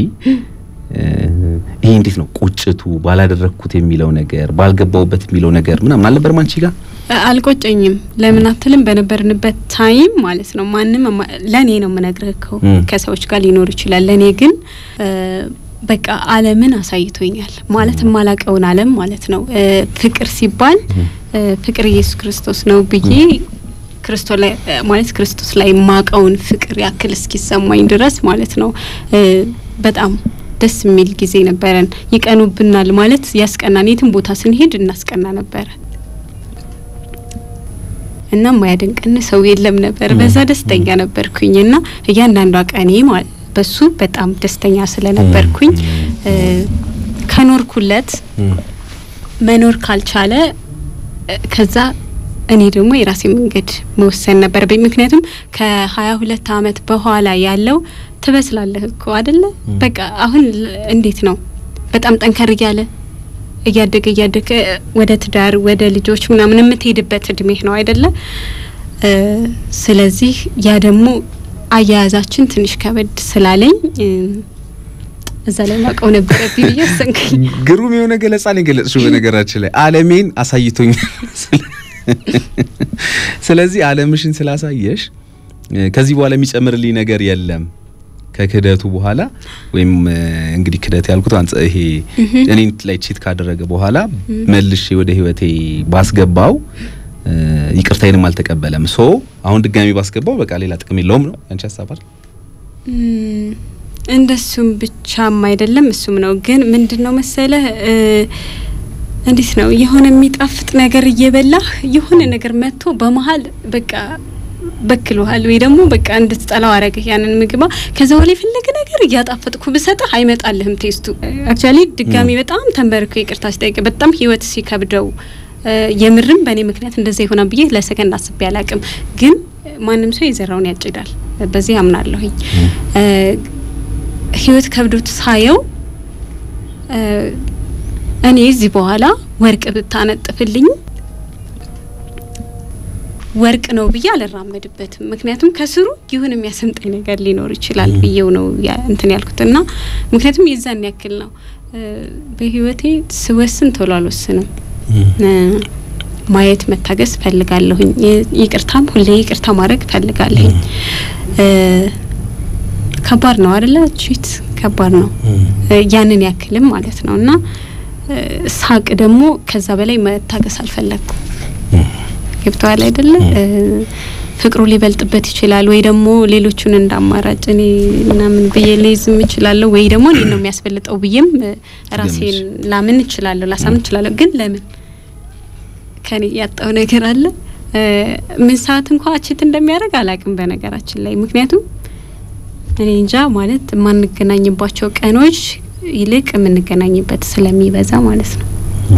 ይሄ እንዴት ነው ቁጭቱ ባላደረግኩት የሚለው ነገር ባልገባውበት የሚለው ነገር ምናምን አልነበረም አንቺ ጋር? አልቆጨኝም። ለምን አትልም? በነበርንበት ታይም ማለት ነው ማንም ለእኔ ነው የምነግርህ እኮ ከሰዎች ጋር ሊኖር ይችላል። ለእኔ ግን በቃ ዓለምን አሳይቶኛል ማለት የማላቀውን ዓለም ማለት ነው። ፍቅር ሲባል ፍቅር ኢየሱስ ክርስቶስ ነው ብዬ ክርስቶስ ላይ ማለት ክርስቶስ ላይ ማቀውን ፍቅር ያክል እስኪሰማኝ ድረስ ማለት ነው። በጣም ደስ የሚል ጊዜ ነበረን። ይቀኑብናል ማለት ያስቀናን፣ የትም ቦታ ስንሄድ እናስቀና ነበረ እና ማያደንቀን ሰው የለም ነበር። በዛ ደስተኛ ነበርኩኝ እና እያንዳንዷ ቀኔ ማለት በሱ በጣም ደስተኛ ስለነበርኩኝ ከኖርኩለት መኖር ካልቻለ ከዛ እኔ ደግሞ የራሴ መንገድ መወሰን ነበረብኝ። ምክንያቱም ከሀያ ሁለት አመት በኋላ ያለው ትበስላለህ እኮ አደለ? በቃ አሁን እንዴት ነው በጣም ጠንከር እያለ እያደገ እያደገ ወደ ትዳር ወደ ልጆች ምናምን የምትሄድበት እድሜህ ነው አይደለ? ስለዚህ ያ ደግሞ አያያዛችን ትንሽ ከበድ ስላለኝ እዛ ላይ ማቀው ነበረብኝ ብዬ ወሰንኩኝ። ግሩም የሆነ ገለጻ ነው የገለጽሽው። በነገራችን ላይ ዓለሜን አሳይቶኛል። ስለዚህ ዓለምሽን ስላሳየሽ ከዚህ በኋላ የሚጨምርልኝ ነገር የለም ከክህደቱ በኋላ ወይም እንግዲህ ክህደት ያልኩት ይሄ እኔን ላይ ቺት ካደረገ በኋላ መልሼ ወደ ህይወቴ ባስገባው ይቅርታዬንም አልተቀበለም። ሶ አሁን ድጋሚ ባስገባው በቃ ሌላ ጥቅም የለውም ነው ያንቺ ሀሳብ አይደል? እንደሱም ብቻም አይደለም እሱም ነው። ግን ምንድን ነው መሰለህ እንዴት ነው የሆነ የሚጣፍጥ ነገር እየበላህ የሆነ ነገር መጥቶ በመሀል በቃ በክሎሃል ወይ ደግሞ በቃ እንድትጠላው አረግህ ያንን ምግባ። ከዛ በኋላ የፈለገ ነገር እያጣፈጥኩ ብሰጥህ አይመጣልህም ቴስቱ። አክቹዋሊ ድጋሚ በጣም ተንበርኮ ይቅርታ ሲጠይቅ በጣም ህይወት ሲከብደው የምርም በእኔ ምክንያት እንደዛ ይሆናል ብዬ ለሰከንድ አስቤ አላቅም። ግን ማንም ሰው የዘራውን ያጭዳል፣ በዚህ አምናለሁኝ። ህይወት ከብዶት ሳየው እኔ እዚህ በኋላ ወርቅ ብታነጥፍልኝ ወርቅ ነው ብዬ አልራመድበትም። ምክንያቱም ከስሩ ይሁን የሚያሰምጠኝ ነገር ሊኖር ይችላል ብዬው ነው ያ- እንትን ያልኩት እና ምክንያቱም የዛን ያክል ነው እ፣ በህይወቴ ስወስን ቶሎ አልወስንም። እ፣ ማየት መታገስ ፈልጋለሁኝ። ይ- ይቅርታም ሁሌ ይቅርታ ማድረግ ፈልጋለሁኝ። እ፣ ከባድ ነው አደለ? ቺት ከባድ ነው እ፣ ያንን ያክልም ማለት ነው እና እ፣ ሳቅ ደግሞ ከዛ በላይ መታገስ አልፈለግኩም። ገብተዋል አይደለ? እ፣ ፍቅሩ ሊበልጥበት ይችላል ወይ ደግሞ ሌሎቹን እንደ አማራጭ እኔ ምናምን ብዬ ልይዝም እችላለሁ ወይ ደግሞ እኔ ነው የሚያስፈልጠው ብዬም እ፣ ራሴን ላምን እችላለሁ ላሳምን እችላለሁ። ግን ለምን ከኔ ያጣው ነገር አለ እ፣ ምን ሰዓት እንኳ ችት እንደሚያደርግ አላቅም በነገራችን ላይ ምክንያቱም እኔ እንጃ ማለት የማንገናኝባቸው ቀኖች ይልቅ የምንገናኝበት ስለሚበዛ ማለት ነው።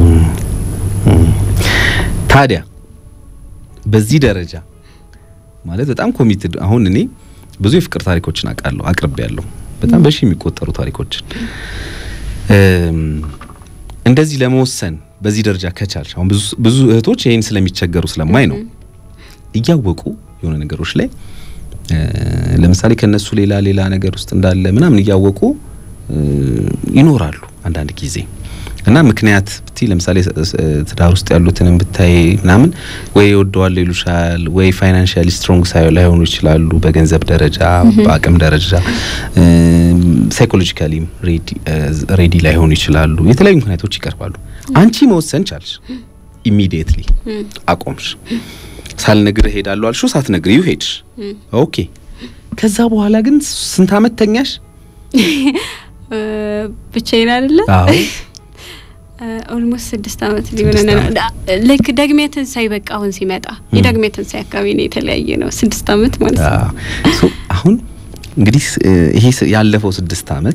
ታዲያ በዚህ ደረጃ ማለት በጣም ኮሚትድ አሁን እኔ ብዙ የፍቅር ታሪኮችን አውቃለሁ አቅርቤ ያለሁ በጣም በሺ የሚቆጠሩ ታሪኮችን እም፣ እንደዚህ ለመወሰን በዚህ ደረጃ ከቻልሽ አሁን ብዙ ብዙ እህቶች ይሄን ስለሚቸገሩ ስለማይ ነው እያወቁ የሆነ ነገሮች ላይ እ፣ ለምሳሌ ከነሱ ሌላ ሌላ ነገር ውስጥ እንዳለ ምናምን እያወቁ እ፣ ይኖራሉ አንዳንድ ጊዜ እና ምክንያት ብቲ ለምሳሌ ስ- ስ- ትዳር ውስጥ ያሉትንም ብታይ ምናምን ወይ ይወደዋል ይሉሻል፣ ወይ ፋይናንሻሊ ስትሮንግ ሳይ ላይሆኑ ይችላሉ፣ በገንዘብ ደረጃ በአቅም ደረጃ ሳይኮሎጂካሊም ሬዲ ላይሆኑ ይችላሉ። የተለያዩ ምክንያቶች ይቀርባሉ። አንቺ መወሰን ቻልሽ፣ ኢሚዲየትሊ አቆምሽ። ሳልነግርህ እሄዳለሁ አልሽው፣ ሳትነግሪው ሄድሽ። ኦኬ። ከዛ በኋላ ግን ስንት አመት ተኛሽ? እ፣ ብቻዬን አይደለ አዎ ኦልሞስት ስድስት አመት ሊሆነ ስድስት ነው። አመት። ዳ- ልክ ደግሜ ትንሳኤ በቃ አሁን ሲመጣ የዳግሜ ትንሳኤ አካባቢ ነው የተለያየ ነው ስድስት አመት ማለት ነው። አዎ። ሶ አሁን እንግዲህ ስ- ይሄ ስ- ያለፈው ስድስት አመት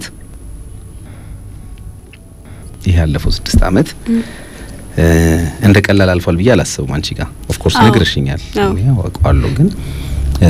ይሄ ያለፈው ስድስት አመት እ፣ እንደ ቀላል አልፏል ብዬ አላስብም። አንቺ ጋር ኦፍ ኮርስ አዎ። ነግረሽኛል፣ አዎ። እኔ አውቀዋለሁ። ግን እ፣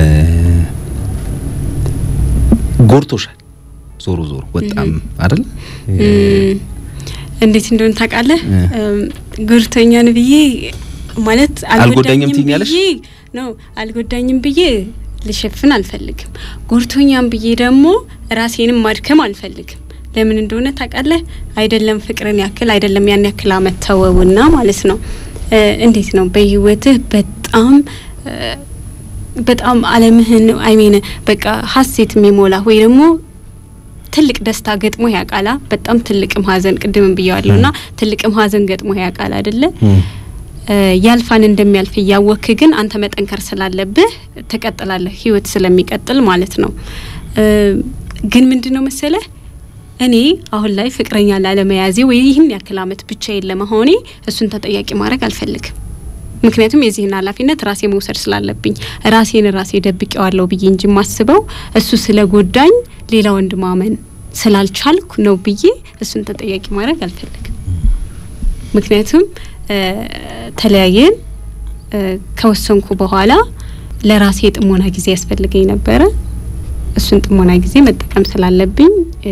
ጎርቶሻል። ዞሮ ዞሮ ወጣም አይደል እም፣ እንዴት እንደሆነ ታውቃለህ? እ። እም፣ ጉርተኛን ብዬ ማለት አልጎዳኝም ትይኛለሽ? ብዬ ነው አልጎዳኝም ብዬ ልሸፍን አልፈልግም። ጎርቶኛም ብዬ ደግሞ ራሴንም ማድከም አልፈልግም። ለምን እንደሆነ ታውቃለህ? አይደለም ፍቅርን ያክል አይደለም ያን ያክል አመት ተወውና ማለት ነው እ፣ እንዴት ነው በህይወትህ በጣም እ፣ በጣም አለምህን አይሜን በቃ ሀሴት የሚሞላ ወይ ደግሞ ትልቅ ደስታ ገጥሞ ያውቃላ። በጣም ትልቅም ሀዘን ቅድምም ብያዋለሁ ና ትልቅም ሀዘን ገጥሞ ያውቃል አይደለ? እም፣ እ፣ ያልፋን እንደሚያልፍ እያወክ ግን አንተ መጠንከር ስላለብህ ትቀጥላለህ፣ ህይወት ስለሚቀጥል ማለት ነው። እ፣ ግን ምንድን ነው መሰለህ እኔ አሁን ላይ ፍቅረኛ ላለመያዜ ወይ ይህን ያክል አመት ብቻዬን ለመሆኔ እሱን ተጠያቂ ማድረግ አልፈልግም። ምክንያቱም የዚህን ኃላፊነት ራሴ መውሰድ ስላለብኝ ራሴን ራሴ ደብቄዋለሁ ብዬ እንጂ የማስበው እሱ ስለ ጎዳኝ ሌላ ወንድ ማመን ስላልቻልኩ ነው ብዬ እሱን ተጠያቂ ማድረግ አልፈልግም። ምክንያቱም እ፣ ተለያየን እ፣ ከወሰንኩ በኋላ ለራሴ የጥሞና ጊዜ ያስፈልገኝ ነበረ። እሱን ጥሞና ጊዜ መጠቀም ስላለብኝ እ፣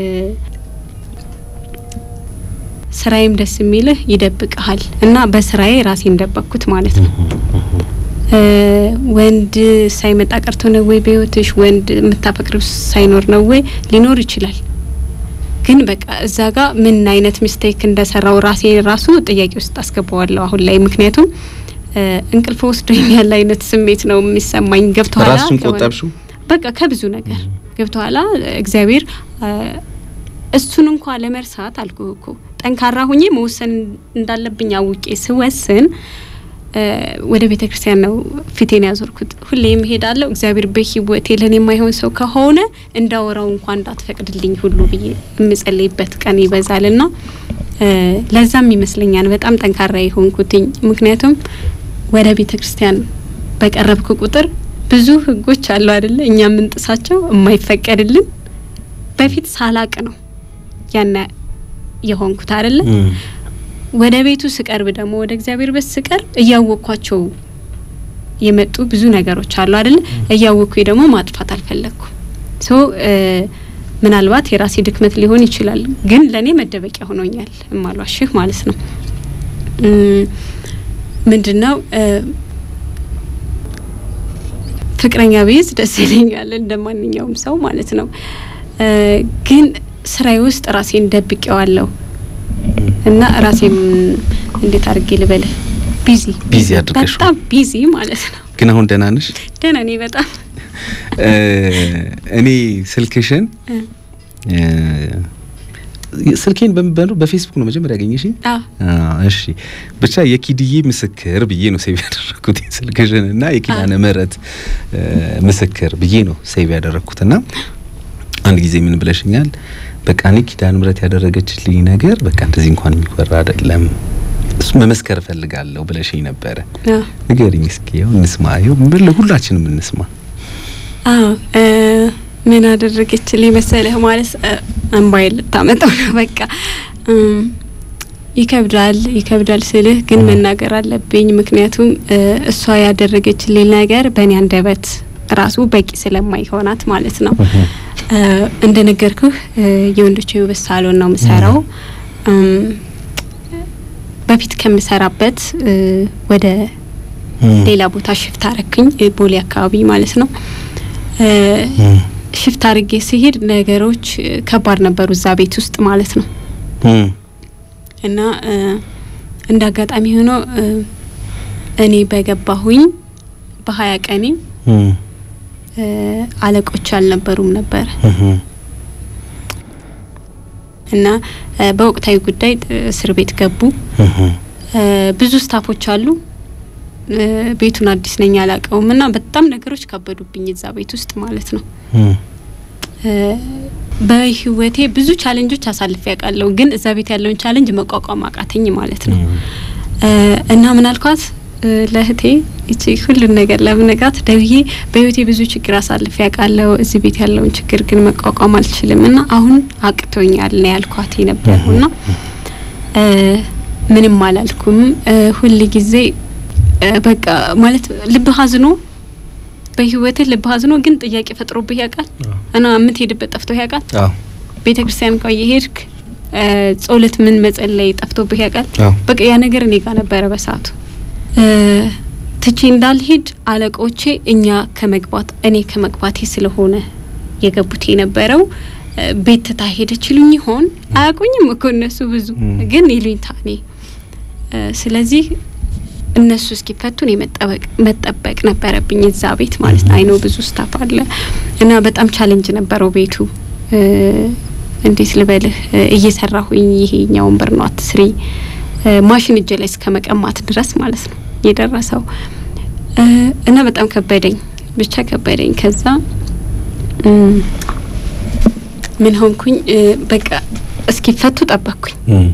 ስራዬም ደስ የሚልህ ይደብቅሃል እና በስራዬ ራሴን ደበቅኩት ማለት ነው። እ፣ ወንድ ሳይመጣ ቀርቶ ነው ወይ በህይወትሽ ወንድ የምታፈቅሪው ሳይኖር ነው ወይ ሊኖር ይችላል። ግን በቃ እዛ ጋር ምን አይነት ሚስቴክ እንደሰራው ራሴ ራሱ ጥያቄ ውስጥ አስገባዋለሁ አሁን ላይ ምክንያቱም እ፣ እንቅልፍ ወስዶኛል አይነት ስሜት ነው የሚሰማኝ። ገብቶሃል? ራስሽን ከሆነ- ቆጠብሽው? በቃ ከብዙ ነገር ገብቶሃል? እግዚአብሔር እ፣ እሱን እንኳ ለመርሳት አልኩህ እኮ ጠንካራ ሁኜ መወሰን እንዳለብኝ አውቄ ስወስን እ፣ ወደ ቤተ ክርስቲያን ነው ፊቴን ያዞርኩት። ሁሌም እሄዳለሁ። እግዚአብሔር በህይወቴ ለኔ የማይሆን ሰው ከሆነ እንዳወራው እንኳን እንዳትፈቅድልኝ ሁሉ ብዬ የምጸልይበት ቀን ይበዛል ና ለዛም ይመስለኛል በጣም ጠንካራ የሆንኩትኝ። ምክንያቱም ወደ ቤተ ክርስቲያን በቀረብኩ ቁጥር ብዙ ህጎች አሉ አይደለ? እኛ የምንጥሳቸው የማይፈቀድልን በፊት ሳላቅ ነው ያነ የሆንኩት አይደለ? እም፣ ወደ ቤቱ ስቀርብ ደግሞ ወደ እግዚአብሔር ቤት ስቀርብ እያወቅኳቸው የመጡ ብዙ ነገሮች አሉ አይደለ? እያወቅኩ ደግሞ ማጥፋት አልፈለግኩም። ሶ ምናልባት የራሴ ድክመት ሊሆን ይችላል፣ ግን ለእኔ መደበቂያ ሆኖኛል። እማሏሽህ ማለት ነው። ምንድን ነው ፍቅረኛ ብይዝ ደስ ይለኛል እንደ ማንኛውም ሰው ማለት ነው። እ፣ ግን ስራዬ ውስጥ ራሴን ደብቄዋለሁ እና ራሴም እንዴት አድርጌ ልበልህ ቢዚ ቢዚ አድርገሽው። በጣም ቢዚ ማለት ነው። ግን አሁን ደህና ነሽ? ደህና ነኝ በጣም እ፣ እኔ ስልክሽን እ፣ እ፣ ስልኬን በምበሉ በፌስቡክ ነው መጀመሪያ ያገኘሽኝ? አዎ አዎ፣ እሺ ብቻ የኪድዬ ምስክር ብዬ ነው ሴቭ ያደረኩት ስልክሽን እና የኪዳነ ምሕረት እ፣ ምስክር ብዬ ነው ሴቭ ያደረኩት እና አንድ ጊዜ ምን ብለሽኛል? በቃ እኔ ኪዳነ ምሕረት ያደረገችልኝ ነገር በቃ እንደዚህ እንኳን የሚወራ አይደለም እሱ መመስከር እፈልጋለሁ ብለሽኝ ነበረ። አዎ ንገሪኝ እስኪ ያው እንስማ፣ ያው ምን ሁላችንም እንስማ። አዎ እ፣ ምን አደረገችልኝ መሰለህ? ማለት እ፣ እንባዬን ልታመጣው ነው። በቃ እም፣ ይከብዳል ይከብዳል ስልህ ግን መናገር አለብኝ። ምክንያቱም እ፣ እሷ ያደረገችልኝ ነገር በእኔ አንደበት ራሱ በቂ ስለማይሆናት ማለት ነው። እ፣ እንደነገርኩህ እ፣ የወንዶች የውበት ሳሎን ነው የምሰራው። እም፣ በፊት ከምሰራበት እ፣ ወደ ሌላ ቦታ ሽፍት አረኩኝ እ፣ ቦሌ አካባቢ ማለት ነው። እ፣ ሽፍት አርጌ ሲሄድ ነገሮች እ፣ ከባድ ነበሩ እዛ ቤት ውስጥ ማለት ነው። እም፣ እና እ፣ እንደ አጋጣሚ ሆኖ እ፣ እኔ በገባሁኝ በሀያ ቀኔ እም፣ እ፣ አለቆች አልነበሩም ነበረ እም፣ እና እ፣ በወቅታዊ ጉዳይ እ፣ እስር ቤት ገቡ። እም፣ እ፣ ብዙ ስታፎች አሉ። እ፣ ቤቱን አዲስ ነኝ አላውቀውም እና በጣም ነገሮች ከበዱብኝ እዛ ቤት ውስጥ ማለት ነው። እም፣ እ፣ በህይወቴ ብዙ ቻሌንጆች አሳልፌ ያውቃለሁ፣ ግን እዛ ቤት ያለውን ቻሌንጅ መቋቋም አቃተኝ ማለት ነው። እ፣ እና ምን አልኳት እ፣ ለእህቴ እቺ ሁሉን ነገር ለምነጋት ደብዬ በህይወቴ ብዙ ችግር አሳልፌ ያውቃለሁ፣ እዚህ ቤት ያለውን ችግር ግን መቋቋም አልችልም እና አሁን አቅቶኛል ነው ያልኳት የነበረው እና እ፣ ምንም አላልኩም። እ፣ ሁል ጊዜ እ፣ በቃ ማለት ልብህ አዝኖ በህይወትህ ልብህ አዝኖ ግን ጥያቄ ፈጥሮብህ ያውቃል እና የምትሄድበት ጠፍቶህ ያውቃል። አዎ፣ ቤተ ክርስቲያን እንኳ የሄድክ እ፣ ጸሎት ምን መጸለይ ጠፍቶብህ ያውቃል። አዎ፣ በቃ ያ ነገር እኔ ጋር ነበረ በሰዓቱ እ፣ ትቼ እንዳልሄድ አለቆቼ እኛ ከመግባት እኔ ከመግባቴ ስለሆነ የገቡት የነበረው እ፣ ቤት ትታ ሄደች ይሉኝ ይሆን አያውቁኝም እኮ እነሱ ብዙ ም። ግን ይሉኝታ እኔ እ፣ ስለዚህ እነሱ እስኪፈቱ እኔ መጠበቅ መጠበቅ ነበረብኝ እዛ ቤት ማለት ነው። አይኖ ብዙ ስታፍ አለ እና በጣም ቻሌንጅ ነበረው ቤቱ እ፣ እንዴት ልበልህ እ፣ እየሰራሁኝ ይሄኛውን ብር ነው አትስሪ እ፣ ማሽን እጄ ላይ እስከ መቀማት ድረስ ማለት ነው የደረሰው እ፣ እና በጣም ከበደኝ፣ ብቻ ከበደኝ። ከዛ እም፣ ምን ሆንኩኝ እ፣ በቃ እስኪፈቱ ጠበቅኩኝ። እም፣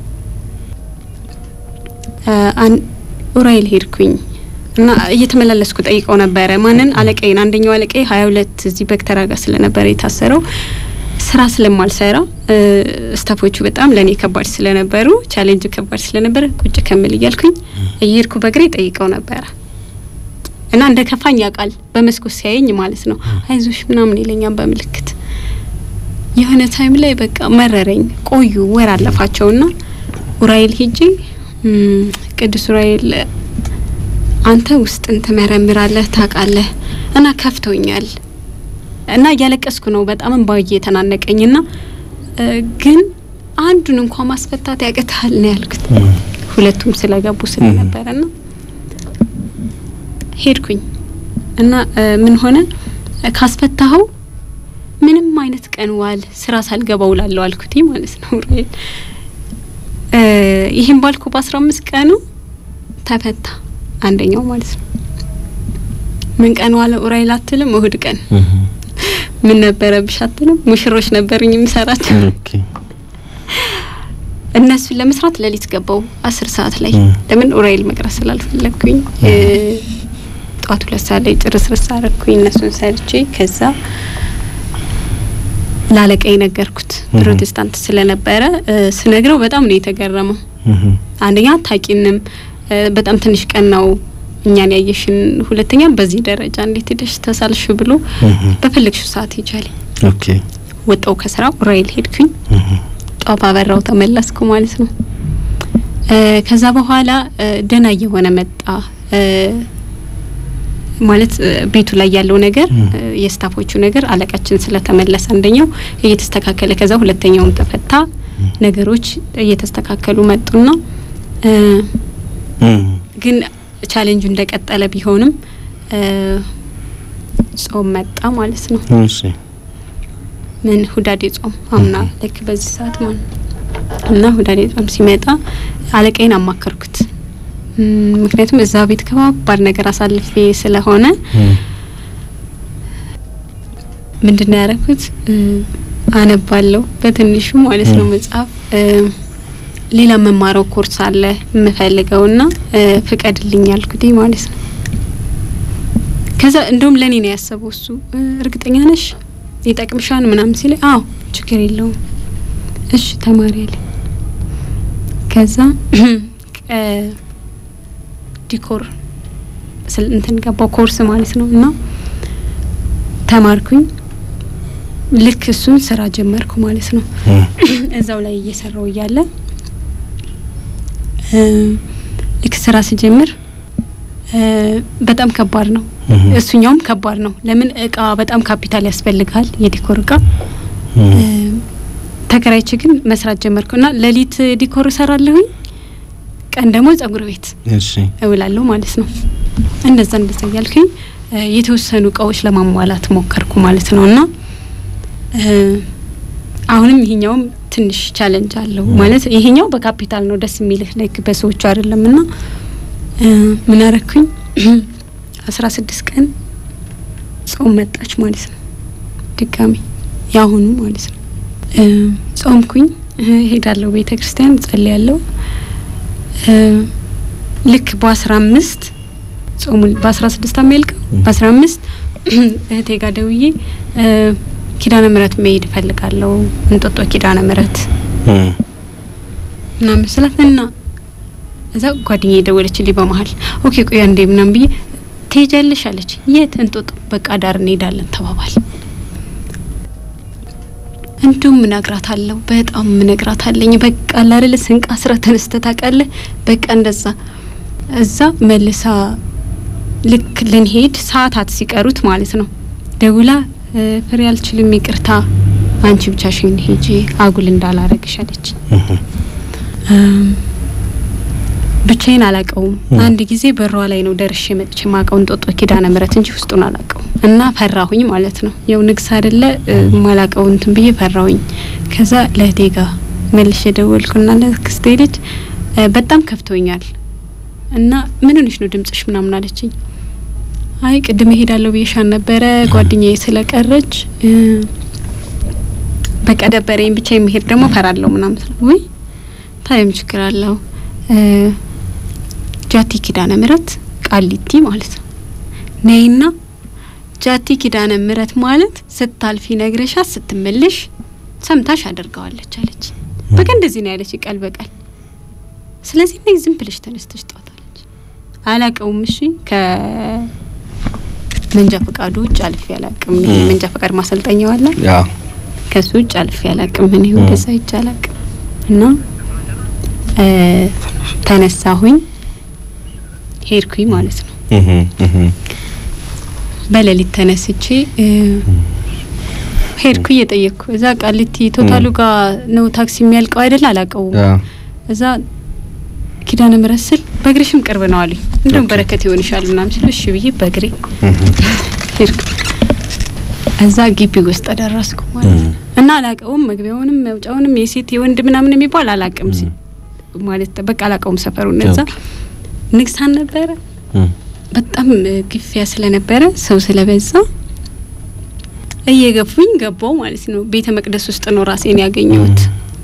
አን- ኡራኤል ሄድኩኝ እና እየተመላለስኩ ጠይቀው ነበረ። ማንን? አለቃዬን። አንደኛው አለቃዬ ሀያ ሁለት እዚህ በክተራ ጋር ስለነበረ የታሰረው ስራ ስለማልሰራ እ፣ ስታፎቹ በጣም ለእኔ ከባድ ስለነበሩ ቻሌንጅ ከባድ ስለነበረ ቁጭ ከምል እያልኩኝ እየሄድኩ በእግሬ ጠይቀው ነበረ እና እንደ ከፋኝ ያውቃል። በመስኮት ሲያየኝ ማለት ነው አይዞሽ ምናምን ይለኛል በምልክት የሆነ ታይም ላይ በቃ መረረኝ። ቆዩ ወር አለፋቸውና ኡራኤል ሄጄ እም፣ ቅዱስ ኡራኤል አንተ ውስጥን ትመረምራለህ ታውቃለህ፣ እና ከፍቶኛል እና እያለቀስኩ ነው። በጣም እንባ እየተናነቀኝና እ፣ ግን አንዱን እንኳን ማስፈታት ያቅታል ነው ያልኩት። ሁለቱም ስለገቡ ስለነበረና ሄድኩኝ እና እ፣ ምን ሆነ ካስፈታኸው ምንም አይነት ቀን ዋል ስራ ሳልገባ ውላለሁ አልኩት ማለት ነው። ኡራኤል እ፣ ይህን ባልኩ በአስራ አምስት ቀኑ ተፈታ አንደኛው ማለት ነው። ምን ቀን ዋለ ኡራኤል አትልም? እሁድ ቀን ምን ነበረብሽ አትልም? ሙሽሮች ነበሩኝ የምሰራቸው ኦኬ፣ እነሱን ለመስራት ሌሊት ገባው አስር ሰዓት ላይ ም። ለምን ኡራኤል መቅረት ስላልፈለግኩኝ እ፣ ጠዋት ሁለት ሰዓት ላይ ጭርስርስ አረግኩኝ እነሱን ሰርቼ ከዛ ላለቃዬ ነገርኩት ም። ፕሮቴስታንት ስለነበረ እ፣ ስነግረው በጣም ነው የተገረመው እም፣ አንደኛ አታቂንም እ፣ በጣም ትንሽ ቀን ነው እኛን ያየሽን፣ ሁለተኛ በዚህ ደረጃ እንዴት ሄደሽ ተሳልሽ ብሎ እም፣ በፈለግሽው ሰዓት ሂጃለኝ። ኦኬ፣ ወጣው ከስራ ኡራኤል ሄድኩኝ። እም፣ ጧፍ አበራው ተመለስኩ ማለት ነው። እ፣ ከዛ በኋላ እ፣ ደህና እየሆነ መጣ። እ፣ ማለት እ፣ ቤቱ ላይ ያለው ነገር እ፣ የስታፎቹ ነገር አለቃችን ስለተመለሰ አንደኛው እየተስተካከለ ከዛ ሁለተኛውም ተፈታ። ነገሮች እየተስተካከሉ መጡና እ፣ ግን ቻሌንጁ እንደቀጠለ ቢሆንም እ፣ ጾም መጣ ማለት ነው። እሺ ምን ሁዳዴ ጾም አምና ልክ በዚህ ሰዓት ማለት ነው። እና ሁዳዴ ጾም ሲመጣ አለቃዬን አማከርኩት። እም፣ ምክንያቱም እዛ ቤት ከባባድ ነገር አሳልፌ ስለሆነ ምንድን ነው ያደረኩት? እ፣ አነባለሁ በትንሹ ማለት ነው መጽሐፍ እ፣ ሌላ መማረው ኮርስ አለ የምፈልገውና እ፣ ፍቀድልኝ ያልኩት ማለት ነው። ከዛ እንደውም ለእኔ ነው ያሰበው እሱ እ፣ እርግጠኛ ነሽ ይጠቅምሻል ምናምን ሲለኝ አዎ ችግር የለውም እሺ ተማሪ አለኝ። ከዛ እ፣ ዲኮር ስል እንትን ገባው ኮርስ ማለት ነው እና ተማርኩኝ። ልክ እሱን ስራ ጀመርኩ ማለት ነው። እዛው ላይ እየሰራው እያለ እ፣ ልክ ስራ ስጀምር እ፣ በጣም ከባድ ነው። እሱኛውም ከባድ ነው። ለምን እቃ በጣም ካፒታል ያስፈልጋል፣ የዲኮር እቃ እ፣ ተከራይቼ ግን መስራት ጀመርኩ እና ሌሊት ዲኮር እሰራለሁኝ፣ ቀን ደግሞ ጸጉር ቤት እሺ እውላለሁ ማለት ነው። እንደዛ እንደዛ እያልኩኝ እ፣ የተወሰኑ እቃዎች ለማሟላት ሞከርኩ ማለት ነው እና እ፣ አሁንም ይሄኛውም ትንሽ ቻለንጅ አለው ማለት ይሄኛው በካፒታል ነው ደስ የሚልህ ላይክ በሰዎቹ አይደለም እና እ፣ ምን አረኩኝ አስራ ስድስት ቀን ጾም መጣች ማለት ነው ድጋሚ ያሁኑ ማለት ነው እ፣ ጾምኩኝ እ፣ ሄዳለሁ ቤተ ክርስቲያን ጸልያለሁ እ፣ ልክ በአስራ አምስት ጾሙ በአስራ ስድስት የሚያልቀው በአስራ አምስት እህቴ ጋር ደውዬ እ፣ ኪዳነ ምሕረት መሄድ እፈልጋለሁ እንጦጦ ኪዳነ ምሕረት ምናምን ስላት እና እዛ ጓደኛዬ ደወለችልኝ በመሀል ኦኬ ቆይ አንዴ ምናምን ብዬ ትሄጃለሽ አለች የት እንጦጦ በቃ ዳር እንሄዳለን ተባባል እንዲሁም እነግራታለሁ በጣም እነግራታለኝ በቃ ላረለ ስንቅ አስረ ተነስተ ታውቃለህ በቃ እንደዛ እዛ መልሳ ልክ ልንሄድ ሰዓታት ሲቀሩት ማለት ነው ደውላ እ፣ ፍሬ አልችልም ይቅርታ አንቺ ብቻሽን ሂጂ አጉል እንዳላረግሽ አለች እም፣ ብቻዬን አላቀውም አንድ ጊዜ በሯ ላይ ነው ደርሼ መጥቼ ማቀው እንጦጦ ኪዳነ ምሕረት እንጂ ውስጡን አላቀውም እና ፈራሁኝ ማለት ነው ያው ንግስ አይደለ እ፣ ማላቀው እንትን ብዬ ፈራሁኝ ከዛ ለእህቴ ጋር መልሼ ደወልኩና ለክስቴ ልጅ እ፣ በጣም ከፍቶኛል እና ምን ሆነሽ ነው ድምጽሽ ምናምን አለችኝ አይ ቅድም እሄዳለሁ ብዬሻን ነበረ ጓደኛዬ ስለቀረች እ፣ በቃ ደበረኝ ብቻ የሚሄድ ደግሞ ፈራለሁ ምናምን ስለ ወይ ታየም ችግር አለው እ፣ ጃቲ ኪዳነ ምሕረት ቃሊቲ ማለት ነው ነይና ጃቲ ኪዳነ ምሕረት ማለት ስታልፊ ነግረሻት ስትመለሽ ሰምታሽ አደርገዋለች አለች። በቃ እንደዚህ ነው ያለች ቃል በቃል። ስለዚህ ነይ ዝም ብለሽ ተነስተሽ ጠዋት አለች። አላቀውም። እሺ ከመንጃ ፈቃዱ ውጭ አልፌ አላቅም። ይሄ መንጃ ፈቃድ ማሰልጠኛው አለ ያ ከሱ ውጭ አልፌ አላቅም። እኔ ወደዛ ሂጅ አላቅም እና እ፣ ተነሳሁኝ ሄድኩኝ ማለት ነው። በሌሊት ተነስቼ እ፣ ሄድኩ እየጠየቅኩ እዛ ቃሊቲ ቶታሉ ጋር ነው ታክሲ የሚያልቀው አይደል? አላቀውም። ያ እዛ ኪዳነ ምሕረት ስል በእግርሽም ቅርብ ነው አሉኝ። እንደውም ኦኬ። በረከት ይሆንሻል ምናምን ሲሉ እሺ ብዬ በእግሬ ሄድኩ። እዛ ግቢ ውስጥ ደረስኩ ማለት ነው። እና አላቀውም መግቢያውንም መውጫውንም የሴት የወንድ ምናምን የሚባል አላቅም ሲ ማለት በቃ አላቀውም ሰፈሩን። እዛ ንግሳን ነበረ በጣም እ፣ ግፊያ ስለነበረ ሰው ስለበዛ እየገፉኝ ገባው ማለት ነው። ቤተ መቅደስ ውስጥ ነው ራሴን ያገኘሁት።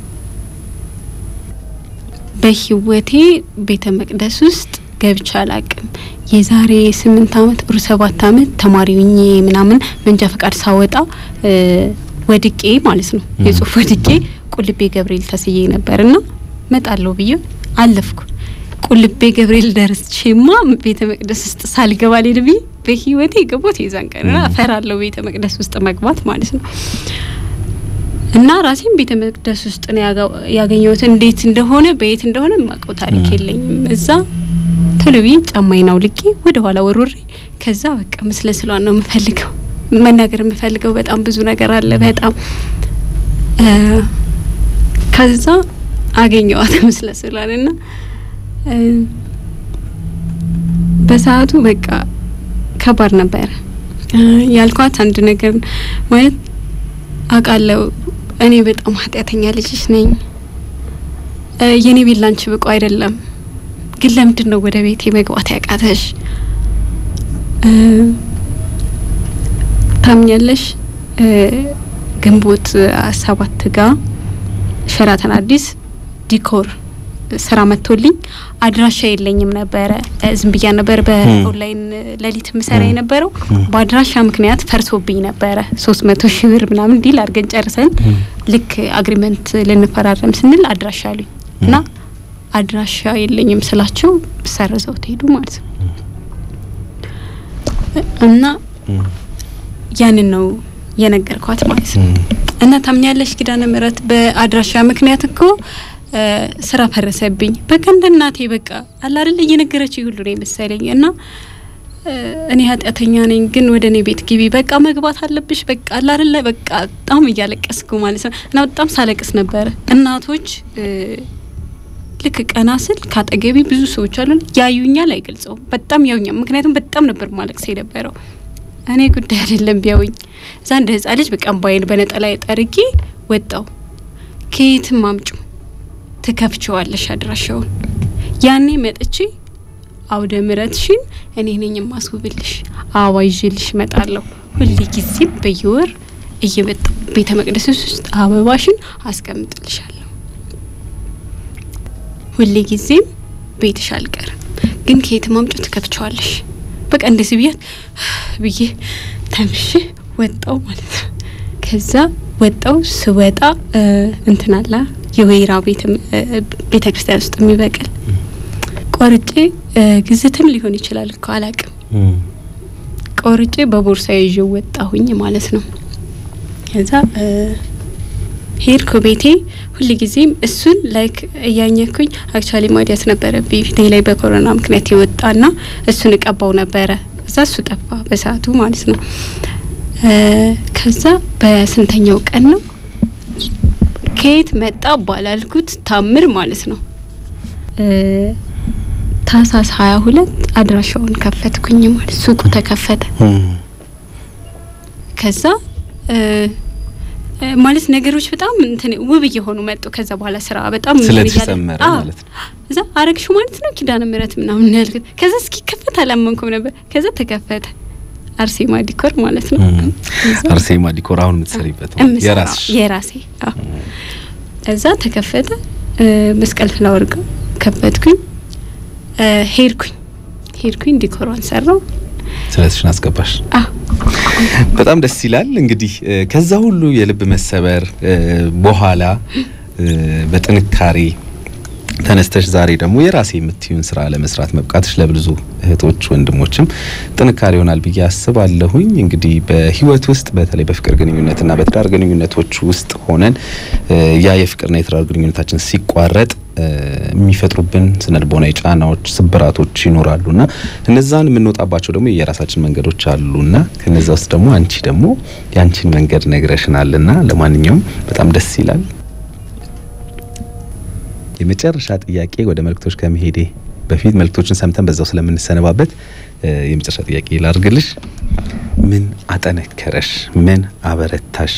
በህይወቴ ቤተ መቅደስ ውስጥ ገብቼ አላቅም። የዛሬ ስምንት አመት ሩ ሰባት አመት ተማሪ ሁኜ ምናምን መንጃ ፈቃድ ሳወጣ እ፣ ወድቄ ማለት ነው የጽሁፍ ወድቄ ቁልቤ ገብርኤል ተስዬ ነበርና መጣለሁ ብዬ አለፍኩ። ቁልቤ ገብርኤል ደርሼማ ቤተ መቅደስ ውስጥ ሳልገባ ልሄድ ብዬ በህይወቴ የገባሁት የዛን ቀን እና እፈራለሁ ቤተ መቅደስ ውስጥ መግባት ማለት ነው። እና ራሴን ቤተ መቅደስ ውስጥ ነው ያጋ- ያገኘሁት። እንዴት እንደሆነ በየት እንደሆነ የማውቀው ታሪክ የለኝም። እዛ ቶሎ ብዬ ጫማዬን አውልቄ ወደ ኋላ ወርውሬ ከዛ በቃ ምስለ ስሏን ነው የምፈልገው መናገር የምፈልገው በጣም ብዙ ነገር አለ። በጣም እ ከዛ አገኘዋት ምስለ ስሏን እና እ በሰዓቱ በቃ ከባድ ነበረ እ ያልኳት አንድ ነገር ማለት አውቃለሁ እኔ በጣም ኃጢአተኛ ልጅሽ ነኝ እ የኔ ቤት ላንቺ ብቁ አይደለም ግን ለምንድን ነው ወደ ቤቴ መግባት ያቃተሽ? እ ታምኛለሽ እ ግንቦት ሰባት ጋ ሸራተን አዲስ ዲኮር ስራ መጥቶልኝ አድራሻ የለኝም ነበረ። እ ዝም ብያ ነበር በኦንላይን ሌሊት ምሰራ የነበረው በአድራሻ ምክንያት ፈርሶብኝ ነበረ። ሶስት መቶ ሺህ ብር ምናምን ዲል አድርገን ጨርሰን ልክ አግሪመንት ልንፈራረም ስንል አድራሻ አሉኝ እና አድራሻ የለኝም ስላቸው ሰርዘው ትሄዱ ማለት ነው። እና ያንን ነው የነገርኳት ማለት ነው። እና ታምኛለሽ ኪዳነ ምሕረት በአድራሻ ምክንያት እኮ እ ስራ ፈረሰብኝ። በቃ እንደ እናቴ በቃ አለ አይደል እየነገረች ሁሉ ነው የመሰለኝ እና እ እኔ ኃጢአተኛ ነኝ፣ ግን ወደ እኔ ቤት ግቢ፣ በቃ መግባት አለብሽ፣ በቃ አለ አይደል በቃ በጣም እያለቀስኩ ማለት ነው። እና በጣም ሳለቅስ ነበረ። እናቶች እ ልክ ቀና ስል ካጠገቢ ብዙ ሰዎች አሉ፣ ያዩኛል፣ አይገልጸውም። በጣም ያዩኛል፣ ምክንያቱም በጣም ነበር ማለቅስ የነበረው። እኔ ጉዳይ አይደለም ቢያውኝ እዛ እንደ ህጻን ልጅ በቃ እምባዬን በነጠላ ጠርጌ ወጣው። ከየትም አምጩ ትከፍቸዋለሽ አድራሻውን። ያኔ መጥቼ አውደ ምሕረትሽን እኔ ነኝ የማስውብልሽ፣ አበባ ይዤልሽ እመጣለሁ። ሁሌ ጊዜም በየወር እየመጣሁ ቤተ መቅደስ ውስጥ አበባሽን አስቀምጥልሻለሁ። ሁሌ ጊዜም ቤትሽ አልቀርም፣ ግን ከየትም አምጩ ትከፍቸዋለሽ። በቃ እንደዚህ ብያት ብዬ ተምሽ ወጣው ማለት ነው። ከዛ ወጣው ስወጣ እንትን አላ የወይራ ቤት ቤተ ክርስቲያን ውስጥ የሚበቅል ቆርጬ ግዝትም ሊሆን ይችላል እኮ አላቅም። ቆርጬ በቦርሳ ይዤው ወጣሁኝ ማለት ነው። ከዛ ሄድኩ ቤቴ። ሁል ጊዜም እሱን ላይክ እያኘኩኝ አክቹዋሊ ማዲያት ነበረብኝ ፊቴ ላይ በኮሮና ምክንያት የወጣና እሱን እቀባው ነበረ። እዛ እሱ ጠፋ በሰዓቱ ማለት ነው። ከዛ በስንተኛው ቀን ነው ከየት መጣ ባላልኩት ታምር ማለት ነው ታህሳስ ሀያ ሁለት አድራሻውን ከፈትኩኝ ማለት ሱቁ ተከፈተ። ከዛ ማለት ነገሮች በጣም እንትን ውብ እየሆኑ መጡ። ከዛ በኋላ ስራ በጣም ስለተሰመረ ማለት ነው። እዛ አረግሹ ማለት ነው ኪዳነ ምሕረት ምናምን ያልኩት። ከዛ እስኪ ከፈት አላመንኩም ነበር። ከዛ ተከፈተ። አርሴማ ዲኮር ማለት ነው። አርሴማ ዲኮር አሁን የምትሰሪበት የራስሽ የራሴ እዛ ተከፈተ። መስቀል ፍላወር ጋር ከፈትኩኝ። ሄድኩኝ ሄድኩኝ ዲኮሯን ሰራው። ስለትሽን አስገባሽ። በጣም ደስ ይላል። እንግዲህ ከዛ ሁሉ የልብ መሰበር በኋላ በጥንካሬ ተነስተሽ ዛሬ ደግሞ የራሴ የምትዩን ስራ ለመስራት መብቃትሽ ለብዙ እህቶች ወንድሞችም ጥንካሬ ይሆናል ብዬ አስባለሁኝ። እንግዲህ በህይወት ውስጥ በተለይ በፍቅር ግንኙነትና በትዳር ግንኙነቶች ውስጥ ሆነን ያ የፍቅርና የትዳር ግንኙነታችን ሲቋረጥ የሚፈጥሩብን ስነልቦናዊ ጫናዎች፣ ስብራቶች ይኖራሉና እነዛን የምንወጣባቸው ደግሞ የራሳችን መንገዶች አሉና ከነዛ ውስጥ ደግሞ አንቺ ደግሞ የአንቺን መንገድ ነግረሽናልና ለማንኛውም በጣም ደስ ይላል። የመጨረሻ ጥያቄ ወደ መልእክቶች ከመሄዴ በፊት መልእክቶችን ሰምተን በዛው ስለምንሰነባበት የመጨረሻ ጥያቄ ላርግልሽ። ምን አጠነከረሽ? ምን አበረታሽ?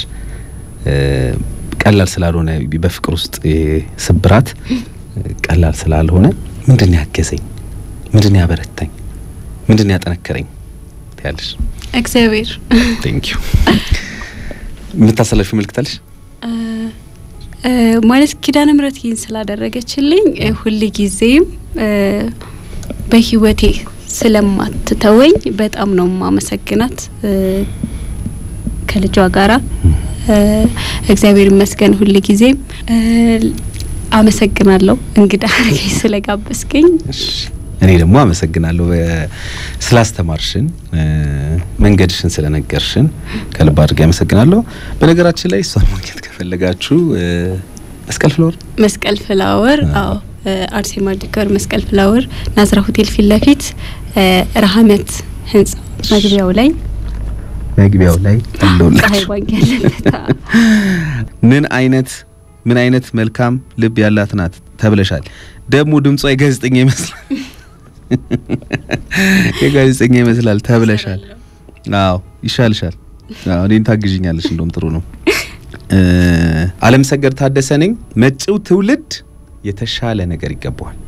ቀላል ስላልሆነ በፍቅር ውስጥ ስብራት ቀላል ስላልሆነ ምንድን ያገዘኝ? ምንድን ያበረታኝ? ምንድን ያጠነከረኝ ትያለሽ? እግዚአብሔር ቴንክ ዩ። የምታሰለፊው መልእክት አለሽ? ማለት ኪዳነ ምሕረት ይህን ስላደረገችልኝ ሁል ጊዜም በህይወቴ ስለማትተወኝ በጣም ነው ማመሰግናት። ከልጇ ጋራ እግዚአብሔር ይመስገን ሁል ጊዜም አመሰግናለሁ እንግዳ አድርገኝ ስለጋበዝከኝ። እኔ ደግሞ አመሰግናለሁ ስላስተማርሽን፣ መንገድሽን ስለነገርሽን ከልብ አድርጌ አመሰግናለሁ። በነገራችን ላይ እሷን ማግኘት ከፈለጋችሁ መስቀል ፍላወር መስቀል ፍላወር አዎ አርሴማ ዲኮር መስቀል ፍላወር ናዝራ ሆቴል ፊት ለፊት ረሀመት ህንጻ መግቢያው ላይ መግቢያው ላይ አለውላችሁ። ፀሐይ ባንክ ያለበት አዎ። ምን አይነት ምን አይነት መልካም ልብ ያላት ናት ተብለሻል። ደግሞ ድምጿ የጋዜጠኛ ይመስላል የጋዜጠኛ ይመስላል ተብለሻል። አዎ ይሻልሻል። አዎ እኔን ታግዥኛለሽ፣ እንደውም ጥሩ ነው። እ አለም ሰገድ ታደሰ ነኝ። መጪው ትውልድ የተሻለ ነገር ይገባዋል።